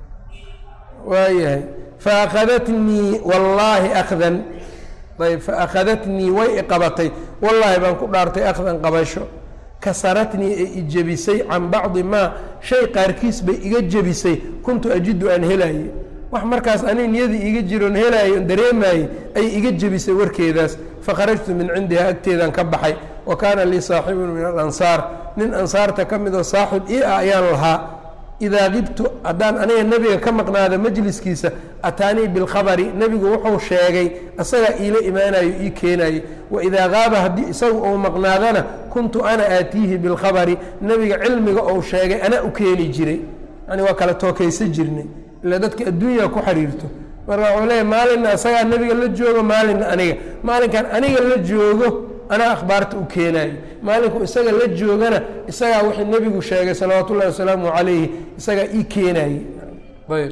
waayahay faakhadatnii wallaahi akhdan ayb faakhadatnii way iqabatay wallaahi baan ku dhaartay akhdan qabasho kasaratnii ee ijebisay can bacdi maa shay qaarkiis bay iga jebisay kuntu ajidu aan helaaye wax markaas ani niyadii iga jiroon helaaye on dareemaayey ay iga jebisay warkeedaas fakharajtu min cindiha agteedaan ka baxay wa kaana lii saaxibun min alansaar nin ansaarta ka midoo saaxib ii ah ayaan lahaa idaa qibtu haddaan aniga nebiga ka maqnaada majliskiisa ataanii bilkhabari nebigu wuxuu sheegay asagaa iila imaanayo ii keenayo waidaa qaaba haddii isagu uu maqnaadana kuntu ana aatiihi bilkhabari nebiga cilmiga ou sheegay anaa u keeni jiray yani waa kala tookaysa jirnay ila dadka adduunya ku xiriirto marka wuxuu leeyahy maalinna isagaa nebiga la joogo maalinna aniga maalinkan aniga la joogo anaa akhbaarta u keenaayo maalinku isaga la joogana isagaa wixii nebigu sheegay salawaatu ullahi wasalaamu calayhi isagaa ii keenaayey ayb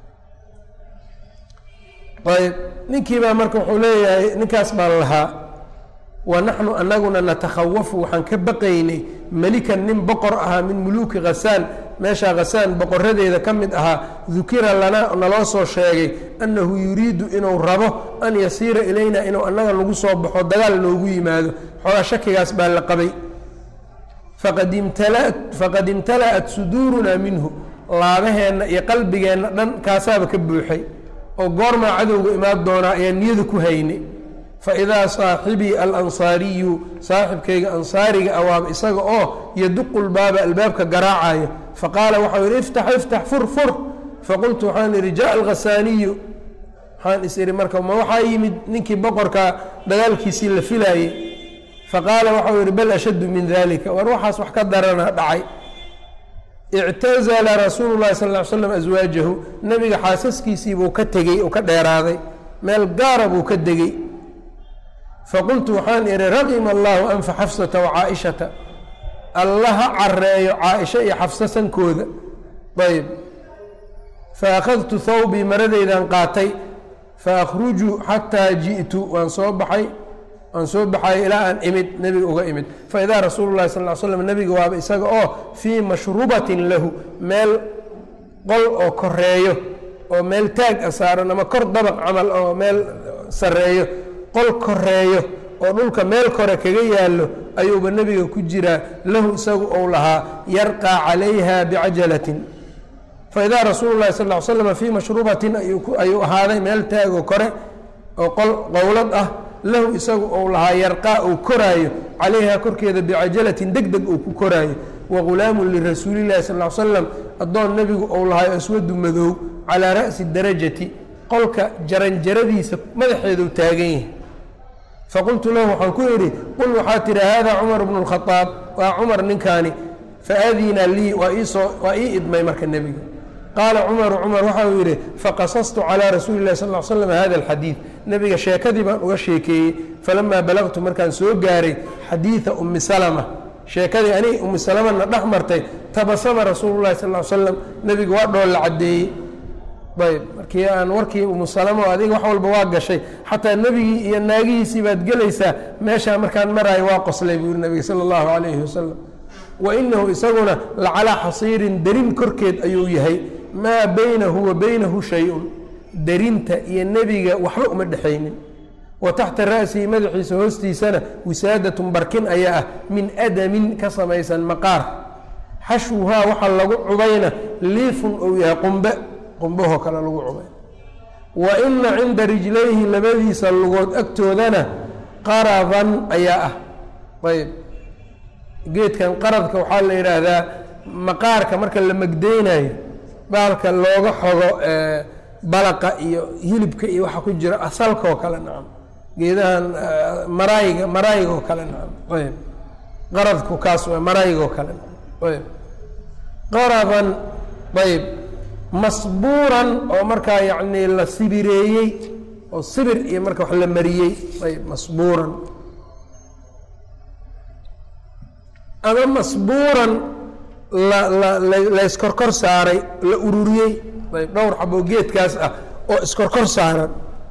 ayb ninkii baa marka wuxuu leeyahay ninkaas baan lahaa wa naxnu anaguna natakhawafu waxaan ka baqaynay melikan nin boqor ahaa min muluuki khasaan meeshaa khasaan boqoradeeda ka mid ahaa dukira lanaa naloo soo sheegay annahu yuriidu inuu rabo an yasiira ilayna inuu annaga nagu soo baxo dagaal noogu yimaado xoogaa shakigaas baa la qabay faqad imtala'at suduurunaa minhu laabaheenna iyo qalbigeenna dhan kaasaaba ka buuxay oo goormaa cadowga imaan doonaa ayaan niyada ku haynay faidaa saaxibii alansaariyu saaxibkayga ansaariga awaaba isaga oo yaduqu lbaaba albaabka garaacayo faqaala waxau yihi iftax iftax fur fur faqultu waxaan idhi jaءa alkhasaaniyu waxaan is ihi marka ma waxaa yimid ninkii boqorka dagaalkiisii la filaayey faqaala waxau yihi bal ashaddu min dalika war waxaas wax ka darana dhacay ictazala rasuulu llahi sal ly slam aswaajahu nebiga xaasaskiisiibuu ka tegey oo ka dheeraaday meel gaara buu ka degey faqultu waxaan idhi raqima allahu anfa xafsata wa caaishata allaha careeyo caaisha iyo xafsa sankooda ayb fa akhadtu thawbii maradeydan qaatay fa akhrujuu xataa ji'tu waan soo baxay waan soo baxayo ilaa aan imid nebiga uga imid faidaa rasuulu llahi sal l slam nebiga waaba isaga oo fii mashrubatin lahu meel qol oo koreeyo oo meel taag a saaran ama kor dabaq camal oo meel sareeyo qol koreeyo oo dhulka meel kore kaga yaallo ayuuba nebiga ku jiraa lahu isagu ou lahaa yarqaa calayha bicajalatin faidaa rasuulu llahi sal l slam fii mashrubatin ayuu ahaaday meel taagoo kore oo qol qowlad ah lahu isagu ou lahaa yarqaa uu koraayo calayha korkeeda bicajalatin deg deg uu ku koraayo wa ghulaamun lirasuulillahi sal l slam addoon nebigu ou lahaayo aswadu madow calaa ra'si darajati qolka jaranjaradiisa madaxeedu taagan yahay faqultu lahu waxaan ku idhi qul waxaa tihi hada cumar bnu اlkhaaab waa cumar ninkaani faadina lii waa iisoo waa ii idmay marka nebiga qaala cumaru cumar waxa uu yidhi faqasastu calىa rasuuli اlahi sal l slam hada alxadiid nebiga sheekadii baan uga sheekeeyey falamaa balagtu markaan soo gaaray xadiida umi salma sheekadii aniga umu salamana dhex martay tabasama rasuulu llahi sal ly slam nebiga waa dhoolla caddeeyey ayb markii aan warkii umu salamo adiga wax walba waa gashay xataa nebigii iyo naagihiisii baad gelaysaa meeshaa markaan maraayo waa qoslay buu yiri nabiga sala allahu calayhi wasalam wa inahu isaguna lacalaa xasiirin derin korkeed ayuu yahay maa baynahu wa baynahu shay-un derinta iyo nebiga waxba uma dhexaynin wa taxta ra'sihi madaxiisa hoostiisana wisaadatun barkin ayaa ah min adamin ka samaysan maqaar xashwuhaa waxaa lagu cubayna liifun ou yahay qumbe qumbahoo kale lagu cubay wa ina cinda rijlayhi labadiisa lugood agtoodana qaradan ayaa ah ayb geedkan qaradka waxaa la yidhaahdaa maqaarka marka la magdeynayo baalka looga xogo balaqa iyo hilibka iyo waxa ku jira asalkaoo kale nacam geedahan marayga maraayigoo kale nacam ayb qaradku kaas waa maraayigoo kale ayb qaradan ayb masbuuran oo markaa yacni la sibireeyey oo sibir iyo marka wax la mariyey ayb masbuuran ama masbuuran la la la iskorkor saaray la ururiyey ayb dhowr xaboo geedkaas ah oo iskorkor saaran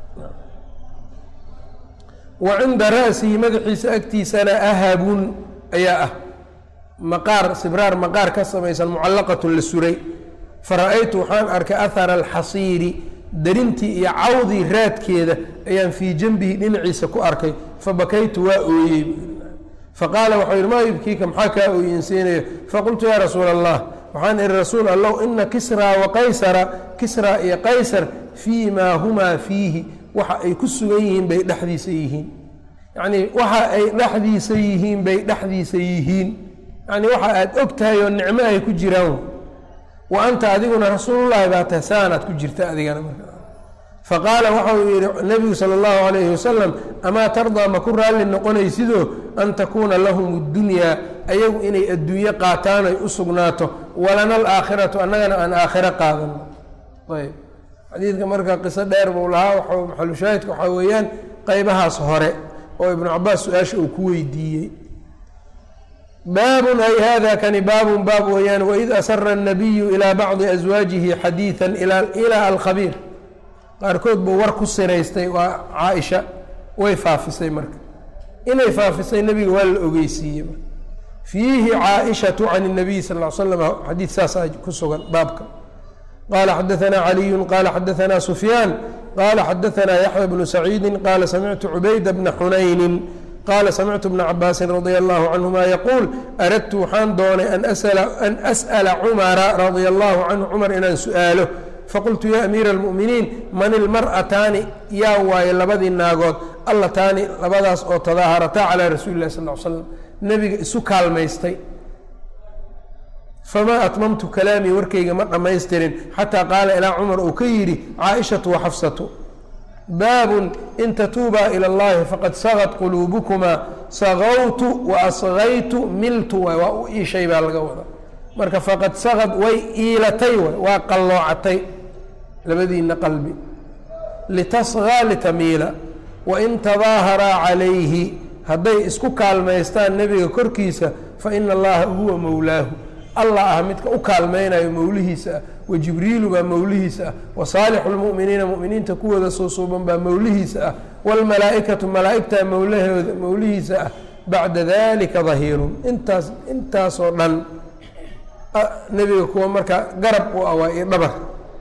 wa cinda ra'sihi madaxiisa agtiisana ahabun ayaa ah maqaar sibraar maqaar ka samaysan mucallaqatun la suray fara-aytu waxaan arkay ahara alxasiiri derintii iyo cawdii raadkeeda ayaan fii janbihi dhinaciisa ku arkay fabakaytu waa ooyey faqaala waxau yidhi maa yubkiika maxaa kaa ooyinsiinayo faqultu yaa rasuula allah waxaan ihi rasuul allow ina kisraa wa qaysara kisraa iyo qaysar fii maa humaa fiihi waxa ay ku sugan yihiin bay dhexdiisa yihiin yacnii waxa ay dhexdiisa yihiin bay dhexdiisa yihiin yacnii waxa aad og tahay oo nicmo ay ku jiraan wa anta adiguna rasuulullaahi baa tahay saanaad ku jirta adigana marka faqaala waxau yidhi nebigu sala allahu calayhi wasalam amaa tardaa ma ku raalli noqonaysidoo an takuuna lahum اddunyaa ayagu inay adduunye qaataan ay u sugnaato walana alaakhiratu annagana aan aakhiro qaadano ayb xadiidka marka qiso dheer buu lahaa w maxalushaahidka waxaa weeyaan qeybahaas hore oo ibnu cabaas su-aasha uu ku weydiiyey baabun ay hada kani baabun baab weeyaan waid asara الnabiyu ilaa bacdi aswaajihi xadiiثa ilaa alkhabiir qaarkood buu war ku siraystay waa caaisha way faafisay marka inay faafisay nebiga waa la ogeysiiyey marka fiihi caaishatu can الnabiy sal ll slam xadiid saasaa ku sugan baabka qala xadaثna caliyu qala xadaثna sufyaan qala xadaثna yaxya bnu saciidi qala samictu cubayda bna xunayni qala samictu bna cabaasin radia allahu canhuma yaquul aradtu waxaan doonay an as'la cumara radia allahu canhu cumar inaan su-aalo faqultu ya amiira اlmu'miniin man ilmar'ataani yaa waaye labadii naagood allataani labadaas oo tadaaharataa calaa rasuuli lah sal l slam nebiga isu kaalmaystay famaa atmamtu kalaamii warkayga ma dhammaystirin xataa qaala ilaa cumar uu ka yidhi caaishatu wa xafsatu baabun in tatuubaa ila اllahi faqad sagad quluubukumaa sagawtu wa asgaytu miltu waay waa u iishay baa laga wada marka faqad sagad way iilatay waay waa qalloocatay labadiina qalbi litasgaa litamiila wain tadaaharaa calayhi hadday isku kaalmaystaan nebiga korkiisa faina allaha huwa mowlaahu allah ah midka u kaalmaynayo mowlihiisa ah wa jibriilu baa mowlihiisa ah wa saalixu lmu'miniina mu'miniinta kuwooda suusuuban baa mowlihiisa ah waalmalaa'ikatu malaa'igtaa mowlahooda mowlihiisa ah bacda dalika dahiirun intaas intaasoo dhan nebiga kuwa marka garab u awaa iyo dhabar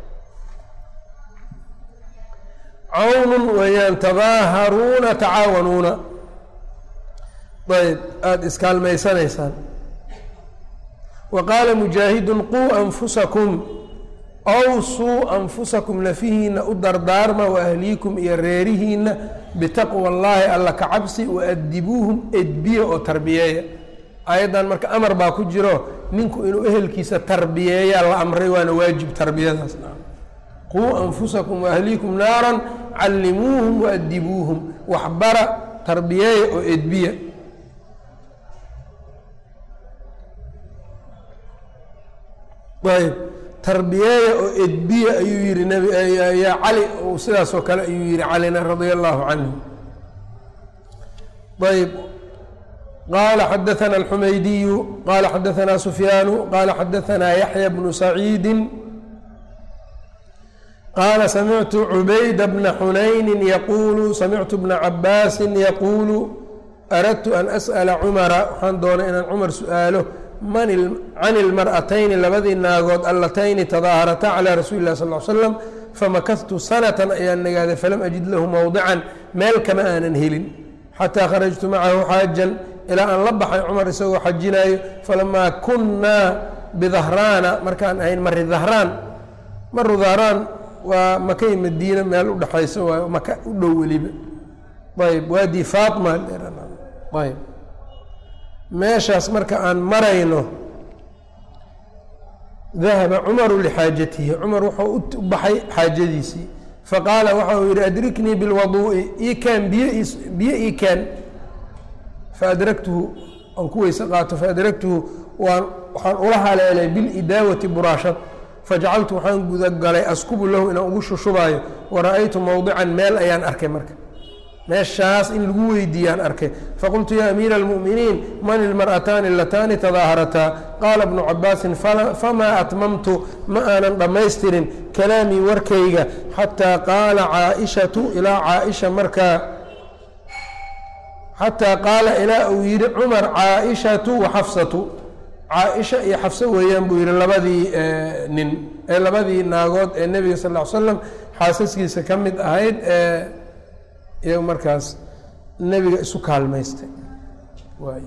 cawnun weeyaan tadaaharuuna tacaawanuuna ayb aada iskaalmaysanaysaan wa qaala mujaahidun quu anfusakum awsuu anfusakum nafihiina u dardaarma wa ahliikum iyo reerihiina bitaqwa allaahi alla ka cabsi wa adibuuhum edbiya oo tarbiyeeya aayaddan marka amar baa ku jiro ninku inuu ehelkiisa tarbiyeeyaa la amray waana waajib tarbiyadaas quu anfusakum waahliikum naaran callimuuhum waadibuuhum waxbara tarbiyeeya oo edbiya ayb tarbiyeeya oo edbiya ayuu yihi nb yaa cali sidaasoo kale ayuu yihi calina radia allahu canhu ayb qala xadaثna الxumaydiyu qala xadaثna sufyaanu qala xadaثna yaحya bnu saciidi qala samictu cubayda bna xunayni yaqulu samictu bna cabaasi yaqulu aradtu an asأla cumara waxaan doonay inaan cumar su-aalo can ilmar'atayni labadii naagood allatayni tadaaharataa calى rasuuli lah sal l slam famakadtu sanatan ayaan nagaaday falam ajid lahu mowdican meel kama aanan helin xataa kharajtu macahu xaajan ilaa aan la baxay cumar isagoo xajinaayo falamaa kunnaa bidahraana markaan ahayn mari dahraan maru dahraan waa makay madiina meel udhexaysa waayo maka u dhow weliba ayb waadi faatma ayb meeshaas marka aan marayno dahaba cumaru lixaajatihi cumar wuxuu u baxay xaajadiisii faqaala waxa uu yihi adriknii bilwaduu'i ikaan biyo biyo ii kaan faadragtuhu aan ku weyse qaato faadragtuhu waan waxaan ula haleelay bilidaawati buraashad fajacaltu waxaan gudagalay askubu lahu inaan ugu shushubaayo wara-aytu mowdican meel ayaan arkay marka meeshaas in lagu weydiiyaan arkay faqultu yaa amiira اlmu'miniin man ilmar'ataani alataani tadaaharataa qaala bnu cabaasin famaa atmamtu ma aanan dhammaystirin kalaamii warkayga xataa qaala caaishatu ilaa caaisha markaa xataa qaala ilaa uu yidhi cumar caaishatu wa xafsatu caaisha iyo xafso weeyaan buu yihi labadii nin ee labadii naagood ee nebiga sal ll ly slam xaasaskiisa ka mid ahayd ee iyaga markaas nebiga isu kaalmaystay waay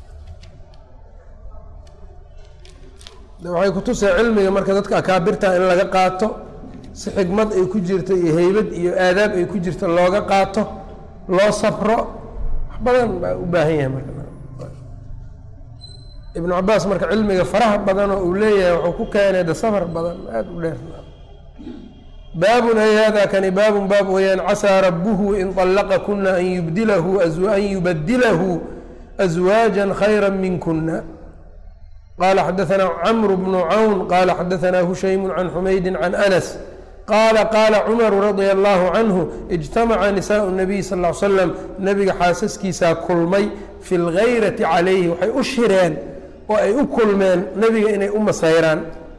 waxay kutusay cilmiga marka dadka akaabirta in laga qaato si xikmad ay ku jirto iyo heybad iyo aadaab ay ku jirto looga qaato loo safro wax badan baa u baahan yahay marka ibnu cabaas marka cilmiga faraha badanoo uu leeyahay wuxuu ku keenay de safar badan aada u dheer baabun ay hada kani baabun baab weyaan casaa rabuhu in طallaqa kuna an yubdilahu an yubadilahu أزwaaجa khayra minkuna qala xadaثna cmr bnu cawn qala xadaثna hushaymu can xumaydi can anas qaala qaala cumaru radia allahu canhu ijtamaca nisaءu الnabiy sal ly slam nebiga xaasaskiisaa kulmay fi اlgayrati calayhi waxay u shireen oo ay u kulmeen nebiga inay u masayraan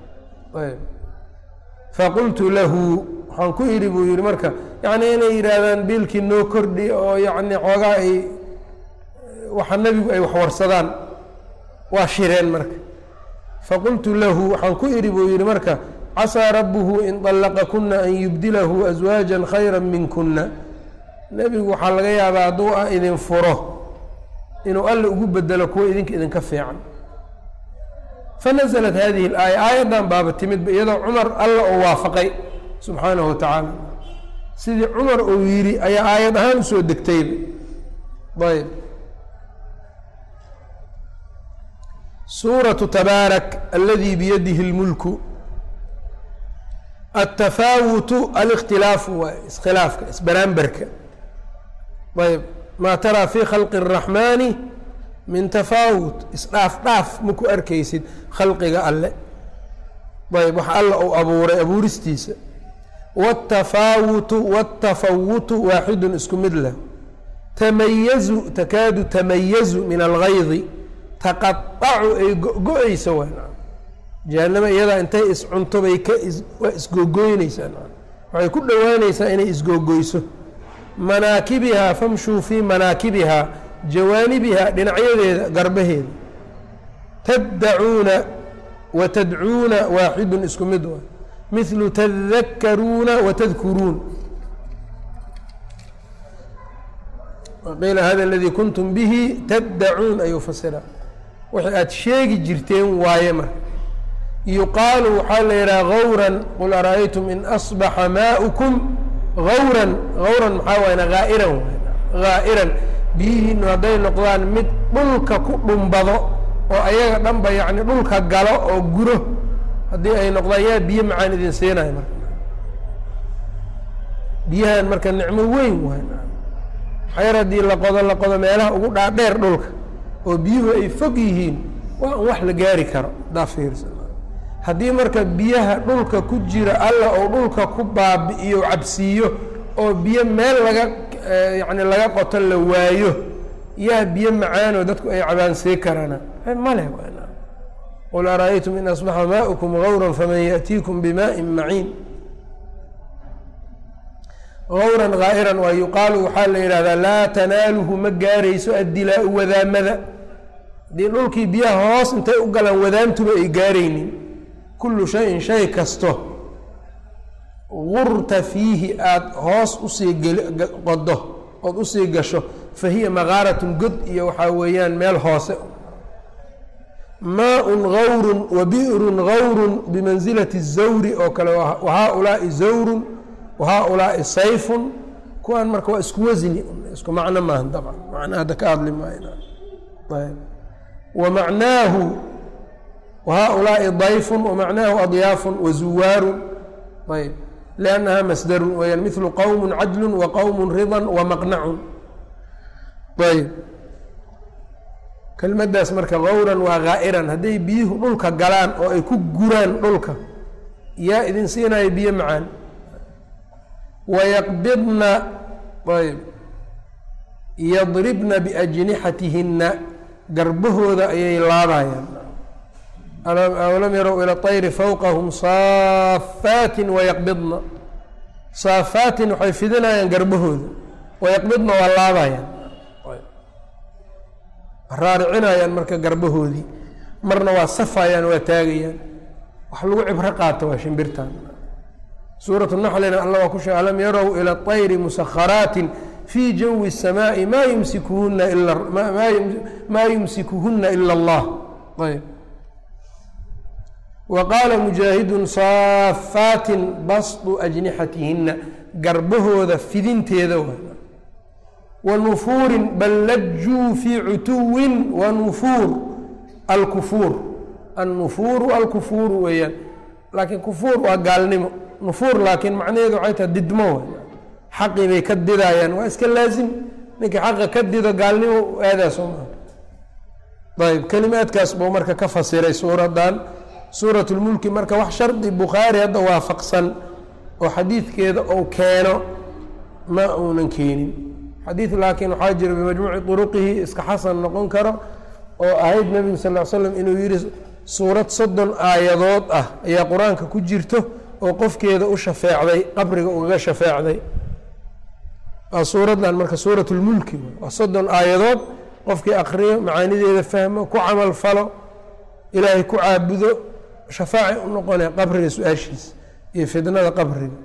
faqultu lahu waxaan ku idhi buu yihi marka yacnii inay yidhaahdaan biilkii noo kordhi oo yacni xoogaa ay waxa nebigu ay waxwarsadaan waa shireen marka faqultu lahu waxaan ku idhi buu yihi marka casaa rabbuhu in طallaqa kuna an yubdilahu aswaaja khayra minkuna nebigu waxaa laga yaabaa hadduu ah idin furo inuu alla ugu bedelo kuwa idinka idinka fiican fanaزlat hadihi اlaaya aayaddan baaba timidba iyadoo cumar alla oo waafaqay subxaanahu wa tacaala sidii cumar uu yidhi ayaa aayad ahaan usoo degtayba ayb suuraةu tabaarak aladi biyadihi اlmulku atafaawutu alikhtilaafu waay iskhilaafka isbaraamberka ayb maa taraa fi khalqi الraxmaani min tafaawut isdhaaf dhaaf ma ku arkaysid khalqiga alle ayb wax alla uu abuuray abuuristiisa wاtafaawutu wاtafawutu waaxidun isku mid leh tamayazu takaadu tamayazu min algaydi taqaacu ay go-go-eysa w jahanama iyadaa intay iscunto bay ka waa isgogoyneysaa waxay ku dhowaaneysaa inay isgogoyso manaakibihaa famshuu fii manaakibihaa jawaanibihaa dhinacyadeeda garbaheeda taddacuuna wa tadcuuna waaxidun isku mid wa mithlu tadakaruuna wa tadkuruun waqiila hada aladii kuntum bihi taddacuun ayuu fasiraa waxay aada sheegi jirteen waaye marka yuqaalu waxaa la yidhaha gawran qul ara-aytum in asbaxa maaukum gawran gawran maxaa waayna haa'iran haa'iran biyihiinu hadday noqdaan mid dhulka ku dhumbado oo ayaga dhanba yacni dhulka galo oo guro haddii ay noqdaan yaa biyo macaan idin siinayo marka biyahan marka nicmo weyn waay xayar haddii la qodo la qodo meelaha ugu dhaadheer dhulka oo biyuhu ay fog yihiin waa an wax la gaari karo haddaa fiirsa haddii marka biyaha dhulka ku jira alla oo dhulka ku baabi'iyo cabsiiyo oo biyo meel laga yacni laga qoto la waayo yaa biyo macaanoo dadku ay cabaansee karana male qul ara'aytum in asbaxa maa'ukum gawran faman yaأtiikum bimaءin maciin gawran haa'iran waa yuqaalu waxaa la yidhahdaa laa tanaaluhu ma gaarayso addilaau wadaamada haddii dhulkii biyaha hoos intay u galaan wadaamtuba ay gaaraynin kullu shayin shay kasto gurta fiihi aada hoos usii qodo ood usii gasho fa hiya maqaaratun god iyo waxaa weeyaan meel hoose maaun gawrun wa bi'run gawrun bimansilati zawri oo kale wa haaulaai zawrun wa haaulaai sayfun kuwaan marka waa isku wasni isku macno maaha dabcan macna hadda ka hadli maayo ayb wa macnaahu wa haaulaai dayfun wa macnaahu adyaafun wa zuwaarun ayb liannaha masdarun weyaan midlu qowmun cadlun wa qowmun ridan wa maqnacun ayb kelmaddaas marka gawran waa haa'iran hadday biyuhu dhulka galaan oo ay ku guraan dhulka yaa idin siinaya biyo macaan wayaqbidna ayb yadribna biajnixatihinna garbahooda ayay laadayaan awalam yarow ila طayri fawqahum saafaatin wayaqbidna saafaatin waxay fidinayaan garbahooda wayaqbidna waa laadayaan raaricinayaan marka garbahoodii marna waa safayaan waa taagayaan wax lagu cibro qaata waa shimbirtan suuratu naxlina alla waa ku sheeg alam yarow ila طayri musakharaatin fii jawi الsamaaءi maa yumsikuhuna ila maa yumsikuhuna ila اllah ayb wa qaala mujaahidun saafaatin basdu ajnixatihina garbahooda fidinteeda wa wa nufuurin bal lajuu fii cutuwin wa nufuur alkufuur annufuuru alkufuuru weeyaan laakiin kufuur waa gaalnimo nufuur laakiin macnaheedu waxay tahay didmo w xaqii bay ka didayaan waa iska laazim ninkii xaqa ka dido gaalnimo aadaa soo maa ayb kelimaadkaas buu marka ka fasiray suuradan suurat lmulki marka wax shardi bukhaari hadda waafaqsan oo xadiidkeeda ou keeno ma uunan keenin xadiid laakiin waxaa jira bimajmuuci turuqihi iska xasan noqon karo oo ahayd nebigu sal l slam inuu yihi suurad soddon aayadood ah ayaa qur-aanka ku jirto oo qofkeeda u shafeecday qabriga ugaga shafeecday waa suuraddan marka suurat lmulki waa soddon aayadood qofkii akriyo macaanideeda fahmo ku camal falo ilaahay ku caabudo shafaaci u noqonaya qabriga su-aashiisa iyo fidnada qabriga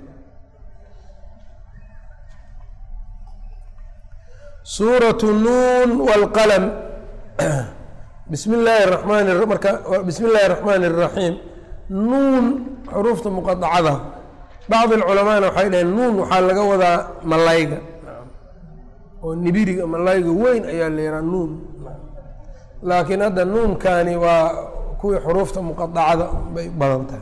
suuratu nuun wاlqalm bismi illaahi ramaan marka bismi illaahi الraxmaan الraxiim nuun xuruufta muqadacada bacd اlculamaana waxay dhaheen nuun waxaa laga wadaa malayga oo nibiriga malayga weyn ayaa la yihaa nuun laakiin hadda nuunkani waa kuwii xuruufta muqadacada bay badan tahay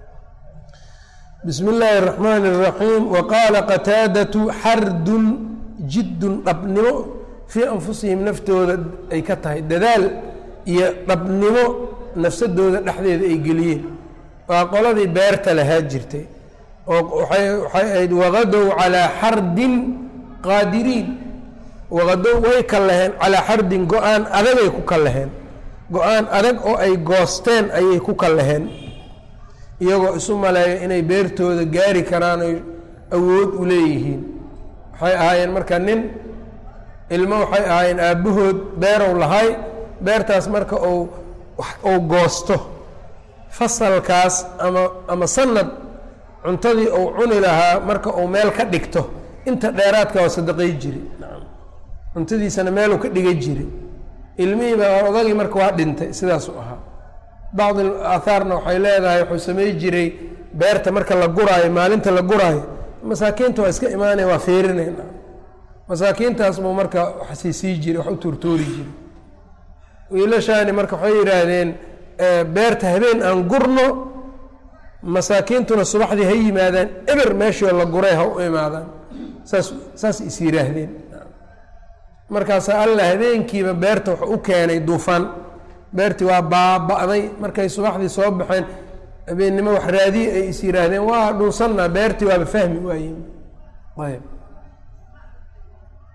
bismi illaahi الraxmaan الraxiim waqaala qataadatu xardun jiddun dhabnimo fii anfusihim naftooda ay ka tahay dadaal iyo dhabnimo nafsadooda dhexdeeda ay geliyeen waa qoladii beerta lahaa jirtay oo waxay ahayd waqadow calaa xardin qaadiriin waqadow way ka laheen calaa xardin go-aan adagay ku ka laheen go-aan adag oo ay goosteen ayay ku ka laheen iyagoo isu maleeya inay beertooda gaari karaan oy awood u leeyihiin waxay ahaayeen marka nin ilmo waxay ahaayeen aabbahood beerow lahay beertaas marka uu uu goosto fasalkaas ama ama sanad cuntadii uu cuni lahaa marka uu meel ka dhigto inta dheeraadka waa sadaqay jiri cuntadiisana meeluu ka dhigay jiri ilmihiiba odagii marka waa dhintay sidaasuu ahaa bacdi aathaarna waxay leedahay wuxuu samey jiray beerta marka la guraayo maalinta la guraayo masaakiinta waa iska imaanaya waa feerinayna masaakiintaas buu marka wax siisii jiray wax u tuurtuuri jiray wiilashaani marka waxay yidhaahdeen beerta habeen aan gurno masaakiintuna subaxdii ha yimaadaan eber meeshii la guray ha u imaadaan saas saas is yidhaahdeen markaasaa alla habeenkiiba beerta wax u keenay duufaan beertii waa baaba'day markay subaxdii soo baxeen habeennimo wax raadiye ay is yidhaahdeen waa dhunsannaa beertii waaba fahmi waayeen ayb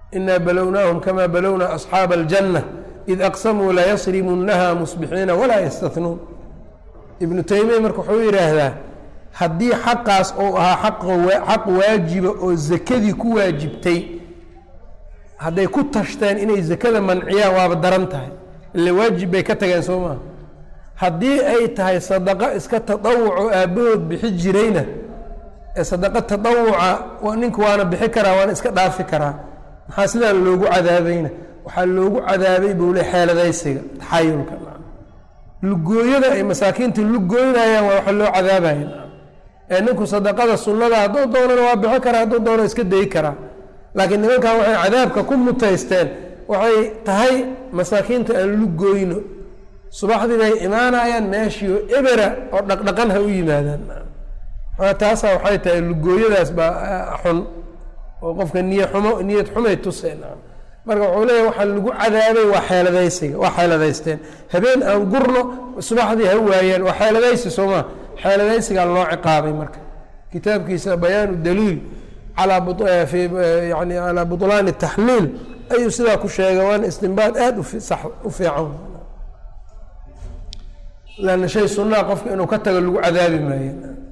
inaa balownaahum kamaa balowna asxaaba aljanna id aqsamuu layasrimunnaha musbixiina walaa yastatnuun ibnu taymiya marka wuxuu yidhaahdaa haddii xaqaas ou ahaa xaq waajiba oo zakadii ku waajibtay hadday ku tashteen inay zakada manciyaan waaba daran tahay ile waajib bay ka tageen soo maaha haddii ay tahay sadaqo iska tadawuco aabbahood bixi jirayna ee sadaqo tadawuca ninku waana bixi karaa waana iska dhaafi karaa maxaa sidaan loogu cadaabayna waxaa loogu cadaabay buu le xeeladaysiga taxayulka lugooyada ay masaakiinta lugooynayaan waa waxa loo cadaabaya ee ninku sadaqada sunnada hadduu doonana waa bixi karaa hadduu doono iska dayi karaa laakiin nimankan waxay cadaabka ku mutaysteen waxay tahay masaakiinta aan lugooyno subaxdii bay imaanayaan meeshiio ebera oo dhaqdhaqan ha u yimaadaan taasaa waxay tahay lugooyadaas baa xun oo qofka niya xumo niyad xumay tuseen marka wuxuu leeyahy waxaa lagu cadaabay waa xeeladaysiga waa xeeladaysteen habeen aan gurno subaxdii ha waayaan waa xeeladaysi soomaa xeeladaysigaa loo ciqaabay marka kitaabkiisa bayaanu daliil alaa yani calaa butlaani taxliil ayuu sidaa ku sheegay waana istinbaad aada usax u fiican lanna shay sunnaha qofka inuu ka tago lagu cadaabi maayo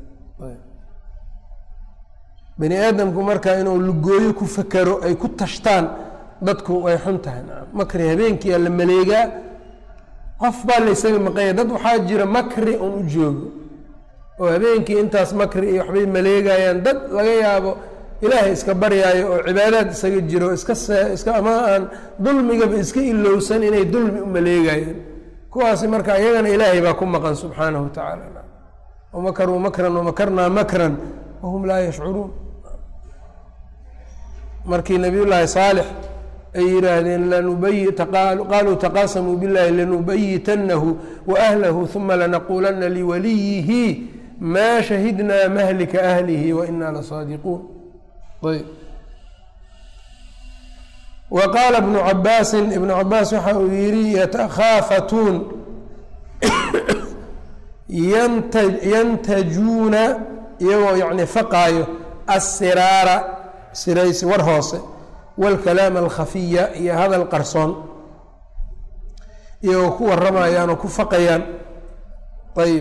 bani aadamku marka inuu lugooyo ku fakero ay ku tashtaan dadku way xun tahay makri habeenkiia la maleegaa qof baa laysaga maqanya dad waxaa jira makri un u joogo oo habeenkii intaas makri iyo waxbay maleegayaan dad laga yaabo ilaahay iska baryaayo oo cibaadaad isaga jiro iska iska ama aan dulmigaba iska ilowsan inay dulmi u maleegayaan kuwaasi marka iyagana ilaahay baa ku maqan subxaanahu wa tacaala wamakaruu makran wamakarnaa makran wahum laa yashcuruun markii nabiy llaahi saalix ay yidhaahdeen lanubayi qaaluu taqaasamuu biاllahi lanubayitanahu waahlahu uma lanaquulanna liwaliyihi maa shahidnaa mahlika ahlihi wainaa lasaadiquun ayb wa qaala ibnu cabaasin ibnu cabaas waxa uu yihi yatakhaafatuun yantajuuna iyagoo yani faqaayo assiraara siraysi war hoose wاlkalaam alkhafiya iyo hadal qarsoon iyagoo ku waramayaan oo ku faqayaan ayb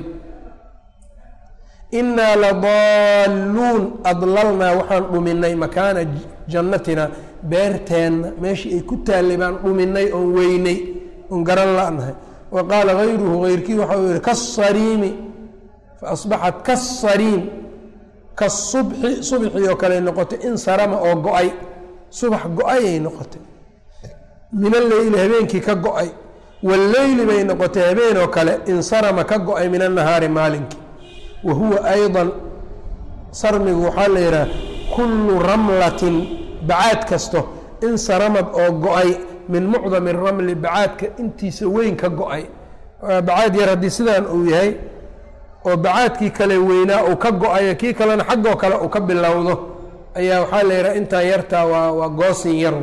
inaa ladaaluun adlalnaa waxaan dhuminay makaana jannatina beerteenna meeshii ay ku taallay baan dhuminay oon weynay oon garan la-nahay wa qaala gayruhu gayrkii waxa uu yihi kasariimi faasbaxat kasariim kasubxi subxii oo kale noqotay insarama oo go-ay subax go-ayay noqotay min alleyli habeenkii ka go-ay walleyli bay noqotay habeen oo kale insarama ka go-ay min annahaari maalinkii wa huwa ayضa sarmigu waxaa la yidhaha kullu ramlatin bacaad kasto insaramad oo go-ay min mucdami ramli bacaadka intiisa weyn ka go-ay bacaad yar haddii sidaan uu yahay oo bacaadkii kale weynaa uu ka go-ayo kii kalena xaggoo kale uu ka bilowdo ayaa waxaa la yidhaha intaan yartaa waa waa goosin yar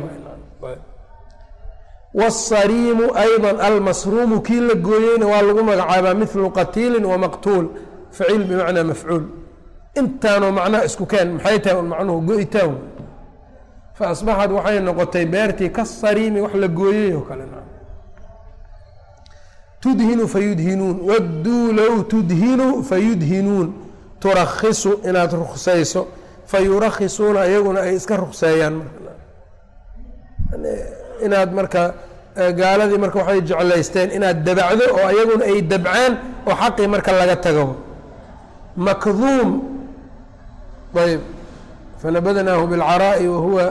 wاsariimu ayضa almasruumu kii la gooyeyna waa lagu magacaabaa milu qatiili wamaqtuul faciil bimacnaa mafcuul intaanoo macnaha isku keen maxay tahay un macnuhu go-itaan faasbaxad waxay noqotay beertii ka sariimi wax la gooyey oo kale tudhinu fayudhinuun wadduu low tudhinu fayudhinuun turakhisu inaad ruksayso fayurakhisuuna iyaguna ay iska rukseeyaan inaad marka gaaladii marka waxay jeclaysteen inaad dabacdo oo iyaguna ay dabcaan oo xaqii marka laga tago makduum ayb fanabadnaahu biاlcaraa'i wahuwa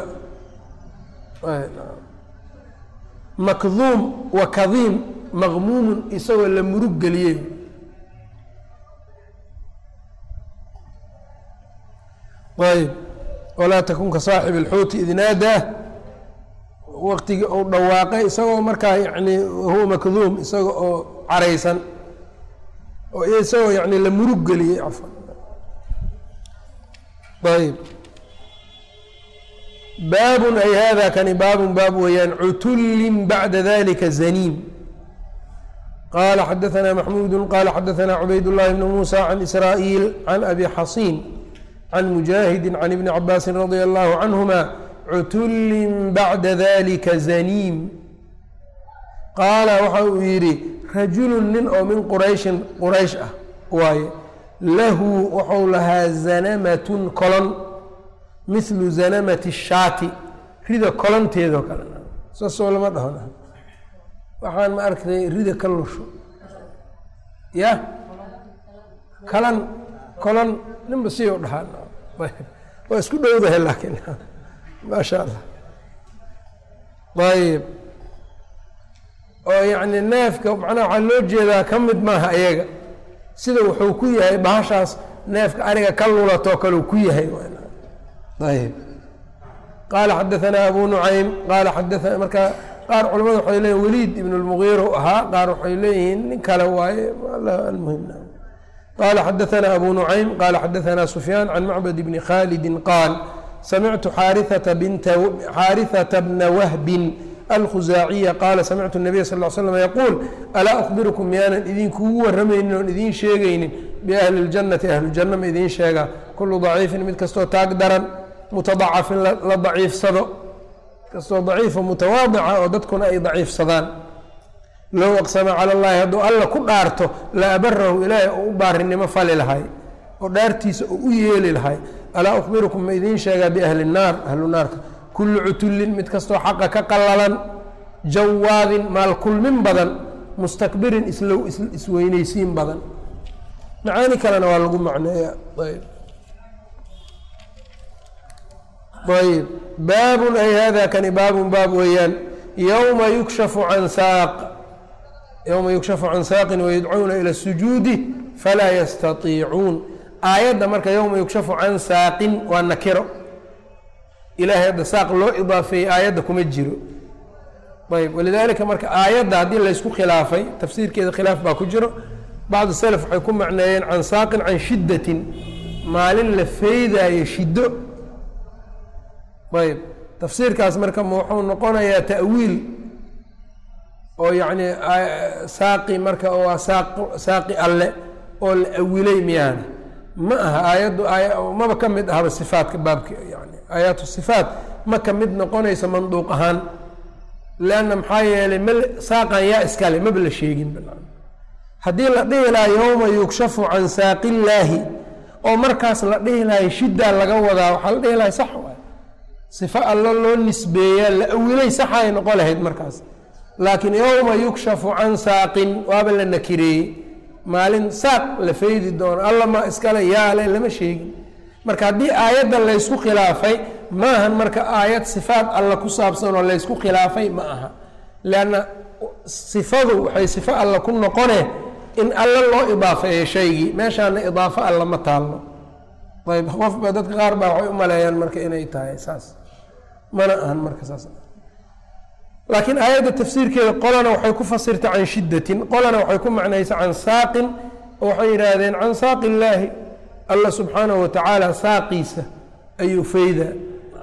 makduum wa kadiim maqmuumun isagoo la murug geliyey ayb walaa takun ka saaxib اlxuuti id naadaa waqtigii uu dhawaaqay isagoo markaa yani wahuwa makduum isaga oo caraysan oo isagoo yani la murug geliyey cafan ayb baabun ay hada kani baabun baab weeyaan cutullin bacda dalika zaniim qala xadaثna maxmuudu qala xadaثna cubayd الlahi bn musa can israa'iil can abi xasiin can mujaahidi can ibni cabaasi radi allahu canhuma cutullin bacda dalika zaniim qaala waxa uu yidhi rajulun nin oo min qurayshin quraysh ah waaye lahu wuxuu lahaa zanamatun kolon mithlu zanamati shaati rida kolonteedoo kale saasoo lama dhahon waxaan ma arktay rida ka lusho ya kalan kolon ninba si u dhahaan waa isku dhowdahay laakiin maasha allah ayib oo yacni neefka macnaha waxaa loo jeedaa ka mid maaha ayaga sida wuxuu ku yahay bahashaas neefka ariga ka lulatoo kaleu ku yahay ayb qaala xadaanaa abu nucaym qaala xadaana marka qaar culamada waxay leeyihin weliid ibn اlmugiir u ahaa qaar waxay leeyihiin nin kale waaye almuhim qaala xadaanaa abu nucaym qaala xadaanaa sufyaan can macbad bni khalidi qaal samictu xaariثata bna wahbin alkhusaaciya qaala samictu الnabiy sal ll slam yaquul alaa akhbirukum miyaanan idinkugu waramaynin oon idiin sheegaynin biahli اljannati ahlujanna ma idiin sheegaa kulu daciifin mid kastoo taag daran mutadacafin la daciifsado kastoo daciifo mutawaadica oo dadkuna ay daciifsadaan low aqsama cala اllahi hadduu alla ku dhaarto la abarahu ilaahay oo u baarinimo fali lahay oo dhaartiisa oo u yeeli lahay alaa akhbirukum ma idiin sheegaa biahli الnaar ahlu naarka kullu cutullin mid kastoo xaqa ka qallalan jawaadin maalkulmin badan mustakbirin islow isweyneysiin badan macaani kalena waa lagu macneeya ayb ayb baabun ay hada kani baabun baab weeyaan yowma yukshafu can saaq yowma yukshafu can saaqin wayadcuuna ila sujuudi falaa yastatiicuun aayadda marka yowma yukshafu can saaqin waa nakiro ilahay hadda saaq loo idaafeeyey aayadda kuma jiro ayb walidaalika marka aayadda haddii laysku khilaafay tafsiirkeeda khilaaf baa ku jiro bacdu salaf waxay ku macneeyeen can saaqin can shiddatin maalin la feydaayo shiddo ayb tafsiirkaas marka wuxuu noqonayaa ta'wiil oo yacni saaqi marka waa saaq saaqi alle oo la awilay miyaana ma aha aayaddu maba ka mid ahaba sifaatka baabka yani aayaatu sifaat ma ka mid noqonayso manduuq ahaan leanna maxaa yeelay ma saaqan yaa iskale maba la sheegin haddii la dhihi lahaa yowma yukshafu can saaqillaahi oo markaas la dhihi lahay shiddaa laga wadaa waxaa la dhihi lahay sax waay sifo allo loo nisbeeyaa la awilay saxay noqon lahayd markaas laakiin yowma yukshafu can saaqin waaba la nakireeyey maalin saaq la faydi doono alla ma iskale yaale lama sheegin marka haddii aayadda laysku khilaafay maahan marka aayad sifaat alla ku saabsan oo laysku khilaafay ma aha leanna sifadu waxay sifo alla ku noqone in alla loo idaafeeyo shaygii meeshaana idaafo alla ma taallo ayb qofba dadka qaar baa waxay u maleeyaan marka inay tahay saas mana ahan marka saas laakiin aayadda tafsiirkeeda qolana waxay ku fasirtay can shiddatin qolana waxay ku macnaysa can saaqin oo waxay yidhaahdeen can saaqi illaahi alla subxaanahu watacaala saaqiisa ayuu faydaa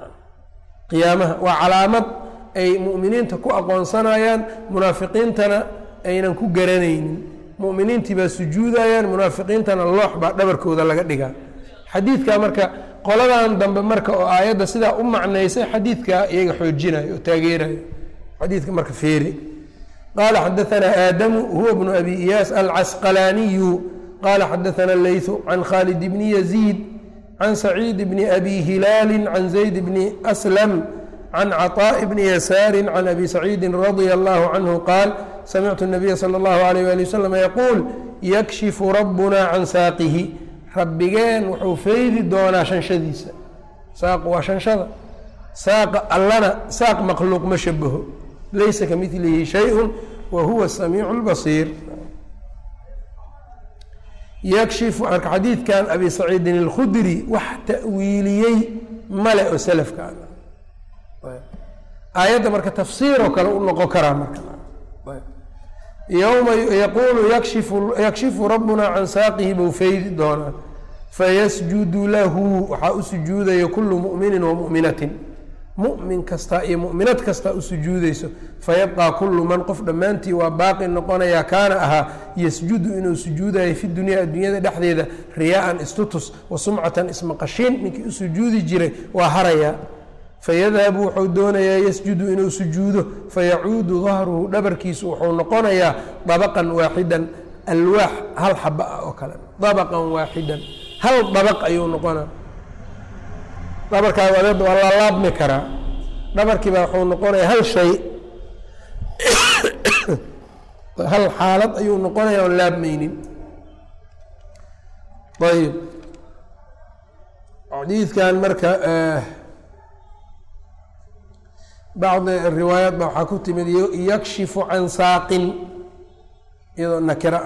qiyaamaha waa calaamad ay mu'miniinta ku aqoonsanayaan munaafiqiintana aynan ku garanaynin mu'miniintii baa sujuudayaan munaafiqiintana loox baa dhabarkooda laga dhigaa xadiidka marka qoladan dambe marka oo aayadda sidaa u macnaysay xadiidkaa iyaga xoojinayo oo taageerayo xadiidka marka feeri qaala xadaanaa aadamu huwa bnu abi iyaas alcasqalaaniyu qaala xadaana leytu can khaalid bni yaziid can saciid bni abi hilaali can zayd bni aslam can caطaaءi bni yasaari can abi saciidi radia allahu canhu qaal samictu nabiya salى اllahu alayh wali wasalam yaquul yakshifu rabbuna can saaqihi rabbigeen wuxuu feydi doonaa shanshadiisa saaq waa shanshada saaqa allana saaq makhluuq ma shabaho laysa ka milihi shayءu wa huwa samiicu اlbasiir yakshifu marka xadiidkan abi saciidin اlkhudri wax ta'wiiliyey male oo selafka aayadda marka tafsiiroo kale u noqon karaa marka yowma yaquulu yakshifu yakshifu rabbuna can saaqihi buu feydi doonaa fayasjudu lahu waxaa u sujuudaya kulu mu'minin wa mu'minatin mu'min kasta iyo mu'minad kasta u sujuudeyso fayabqaa kullu man qof dhammaantii waa baaqi noqonayaa kaana ahaa yasjudu inuu sujuudayo fi dunyaa addunyada dhexdeeda riyaa'an istutus wa sumcatan ismaqashiin ninkii u sujuudi jiray waa harayaa fayadhabu wuxuu doonayaa yasjudu inuu sujuudo fayacuudu dahruhu dhabarkiisu wuxuu noqonayaa dabaqan waaxidan alwaax hal xaba ah oo kale dabaqan waaxidan hal dabaq ayuu noqonaa dhabarkaa wadeed waa la laabmi karaa dhabarkii baa wuxuu noqonayaa hal shay hal xaalad ayuu noqonaya oon laabmaynin ayb xadiidkan marka bacdi riwaayaat ba waxaa ku timid yakshifu can saaqin iyadoo nakira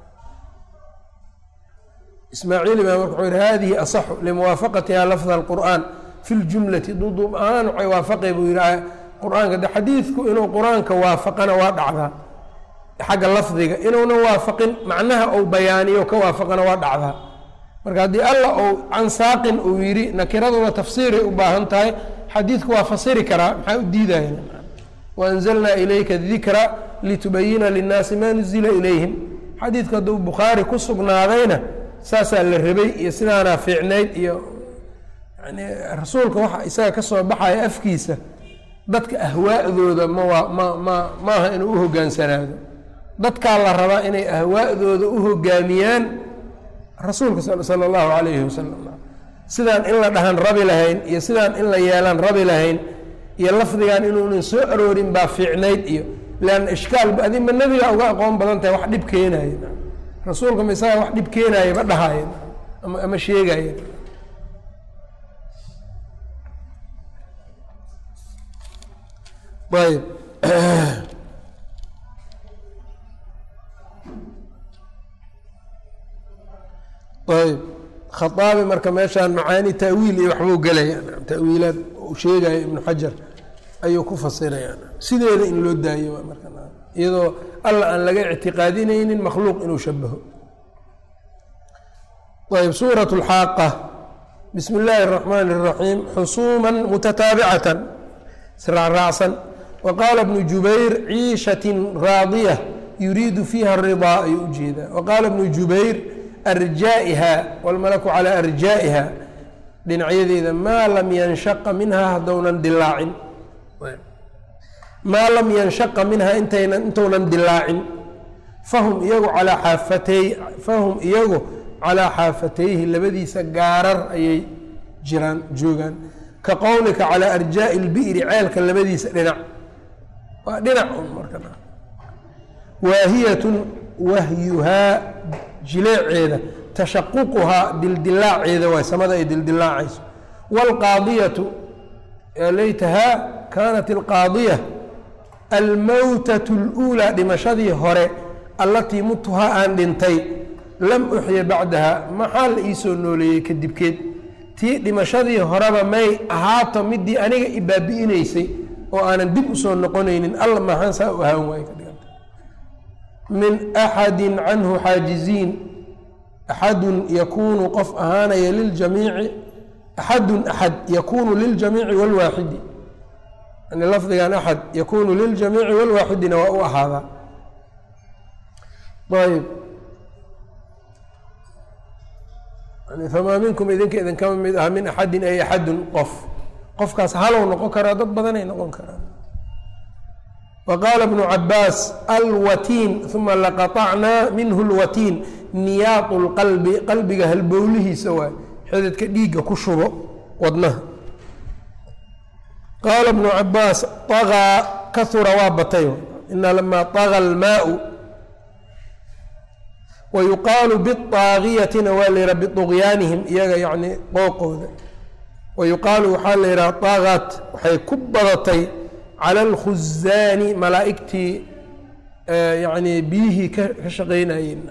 ismaaciili baa marka wuxuu yihi hadihi asaxu limuwaafaqatiha lafda alqur'an fi ljumlati duduub ahaan waxay waafaqay buu yihi qur-aanka de xadiidku inuu qur-aanka waafaqana waa dhacdaa xagga lafdiga inuuna waafaqin macnaha ou bayaaniyo ka waafaqana waa dhacdaa marka haddii allah ou can saaqin uu yidhi nakiraduna tafsiiray u baahan tahay xadiidku waa fasiri karaa maxaa u diidaya waanzalnaa ilayka dikra litubayina linnaasi maa nuzila ilayhim xadiidku hadduu bukhaari ku sugnaadayna saasaa la rabay iyo sidaanaa fiicnayd iyo yani rasuulka waxa isaga ka soo baxaya afkiisa dadka ahwaa'dooda ma waa ma ma maaha inuu u hogaansanaado dadkaa la rabaa inay ahwaa'dooda u hogaamiyaan rasuulka sala allahu calayhi wasalam sidaan in la dhahan rabi lahayn iyo sidaan in la yeelaan rabi lahayn iyo lafdigan inuunan soo aroorin baa fiicnayd iyo leanna ishkaalba adi ma nebiga uga aqoon badan tahay wax dhib keenaaya rasuulka ma isaga wax dhib keenaaya ma dhahaaya ama ama sheegaya ayb ayb khaaabi marka meeshaan macaani taawiil iyo waxbuu gelaya tawiilaad uu sheegaya ibnu xajar ayuu ku fasiraya sideeda in loo daayo marka iyadoo alla aan laga ictiqaadinaynin makhluuq inuu shabaho ayb suuraة اlxaaqa bismi اllaahi الرaxmaan الraxiim xusuuma mutataabicatan israacraacsan waqaala bnu jubayr ciishatin raadiya yuriidu fiiha الridaa ayuu ujeedaa waqaala bnu jubayr arjaa'iha wاlmalaku calىa arjaa'iha dhinacyadeeda maa lam yanshaqa minhaa haddownan dilaacin maa lam yanshaqa minhaa intaynan intuunan dilaacin fahum iyagu calaa xaafatey fahum iyagu calaa xaafatayhi labadiisa gaarar ayay jiraan joogaan ka qowlika calaa arjaa'i اlbi'ri ceelka labadiisa dhinac waa dhinac un marka waahiyatun wahyuhaa jileeceeda tashaququhaa dildilaaceeda waay samada ay dildilaacayso wاlqaadiyatu laytahaa kaanat alqaadiya almowtatu اluulaa dhimashadii hore allatii mutuhaa aan dhintay lam uxya bacdaha maxaa la iisoo nooleeyey kadibkeed tii dhimashadii horeba may ahaato midii aniga ibaabi'inaysay oo aanan dib usoo noqonaynin alla maxaan saa u ahaan waay ka dhiganta min axadi canhu xaajiziin axadun yakuunu qof ahaanaya liljamiici axadun axad yakuunu liljamiici wاlwaaxidi yani lafdigan axad yakuunu liljamiici wاlwaaxidina waa u ahaadaa ayb famaa minkum idinka idinkama mid aha min axadin ay axadun qof qofkaas halow noqon karaa dad badanay noqon karaan wa qaala bnu cabaas alwatiin uma laqaطacnaa minhu lwatiin niyaaqu lqalbi qalbiga halbowlihiisa waay xididka dhiigga ku shubo wadnaha qaala bnu cabaas طagaa kahura waa batay ina lamaa طaga almaau wayuqaalu biطaagiyatina waa la yihaha biطugyaanihim iyaga yani qooqooda wayuqaalu waxaa la yidhaha طagat waxay ku badatay cala اlkhuzaani malaa'igtii yani biyihii ka shaqeynayeen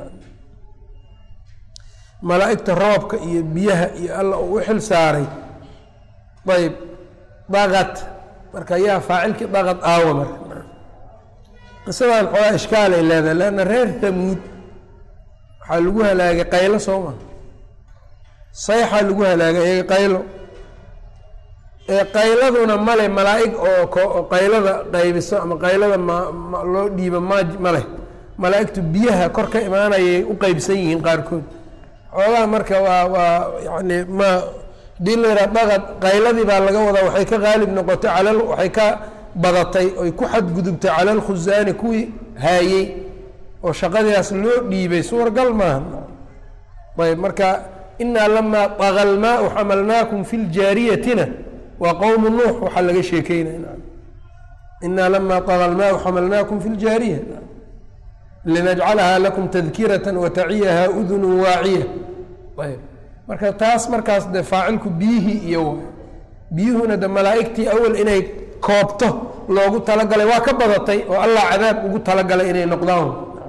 malaa'igta roobka iyo biyaha iyo alla uu u xil saaray ayb dagat marka yaa faacilkii dagat aawa marka qisadan xoogaa ishkaalay leedahay leanna reer tamuud waxaa lagu halaagay qaylo soo maa sayxaa lagu halaagay iyaga qaylo ee qayladuna male malaa'ig oo qaylada qaybiso ama qaylada ma loo dhiibo ma ma leh malaa'igtu biyaha kor ka imaanayay u qeybsan yihiin qaarkood xoogaa marka waa waa yani ma hadii la yidhaha daqad qayladii baa laga wadaa waxay ka qaalib noqotay cala waxay ka badatay oy ku xadgudubtay cala alkhusaani kuwii haayey oo shaqadiiaas loo dhiibay suuragal maaha ayb marka inaa lamaa daga lmaau xamalnaakum fi ljaariyatina waa qowmu nuux waxaa laga sheekeynaya inaa lamaa daga lmaau xamalnaakum fi ljaariya linajcalahaa lakum tadkirata wataciyaha udunu waaciya ayb marka taas markaas de faacilku biyihii iyo waay biyuhuna de malaa'igtii awal inay koobto loogu talagalay waa ka badatay oo allah cadaab ugu talagalay inay noqdaan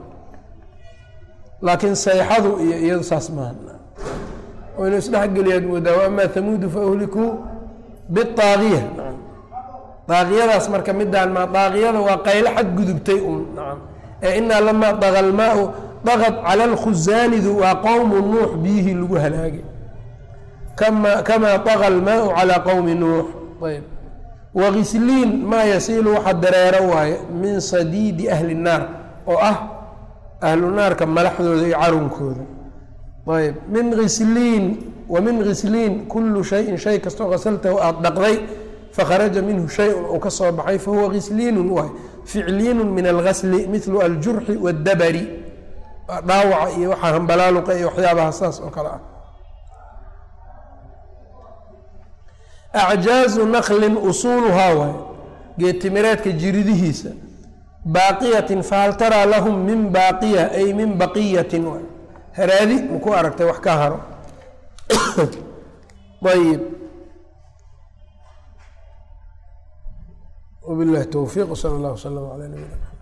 laakiin sayxadu iyo iyadu saas maaha oo inu isdhexgeliyaad moodaa waama hamuudu faahlikuu biaagiya daaqiyadaas marka midaan ma daaqiyada waa qaylo xadgudubtay un ee inaa lamaa daga lmaau daqad cala alkhusaanidu waa qowmu nuux biyihii lagu halaagay kama kamaa daga almaau calaa qowmi nuux ayb wagisliin maa yasiilu waxa dareero waaye min sadiidi ahli nnaar oo ah ahlu naarka malaxdooda iyo carunkooda ayb min hisliin wa min ghisliin kullu shayin shay kastoo qasaltahu aada dhaqday fakharaja minhu shay-un uu ka soo baxay fahuwa ghisliinun waay ficliinu min algasli milu aljurxi waddabari dhaawaca iyo waxaa hambalaaluqa iyo waxyaabaha saas oo kale ah acjaazu naklin usuuluhaa waay geedtimireedka jiridihiisa baaqiyatin fahal taraa lahum min baaqiya ay min baqiyatin waay haraadi maku aragtay wax ka haro ayib wabilahi towfiiq sala allah wslam ala nabina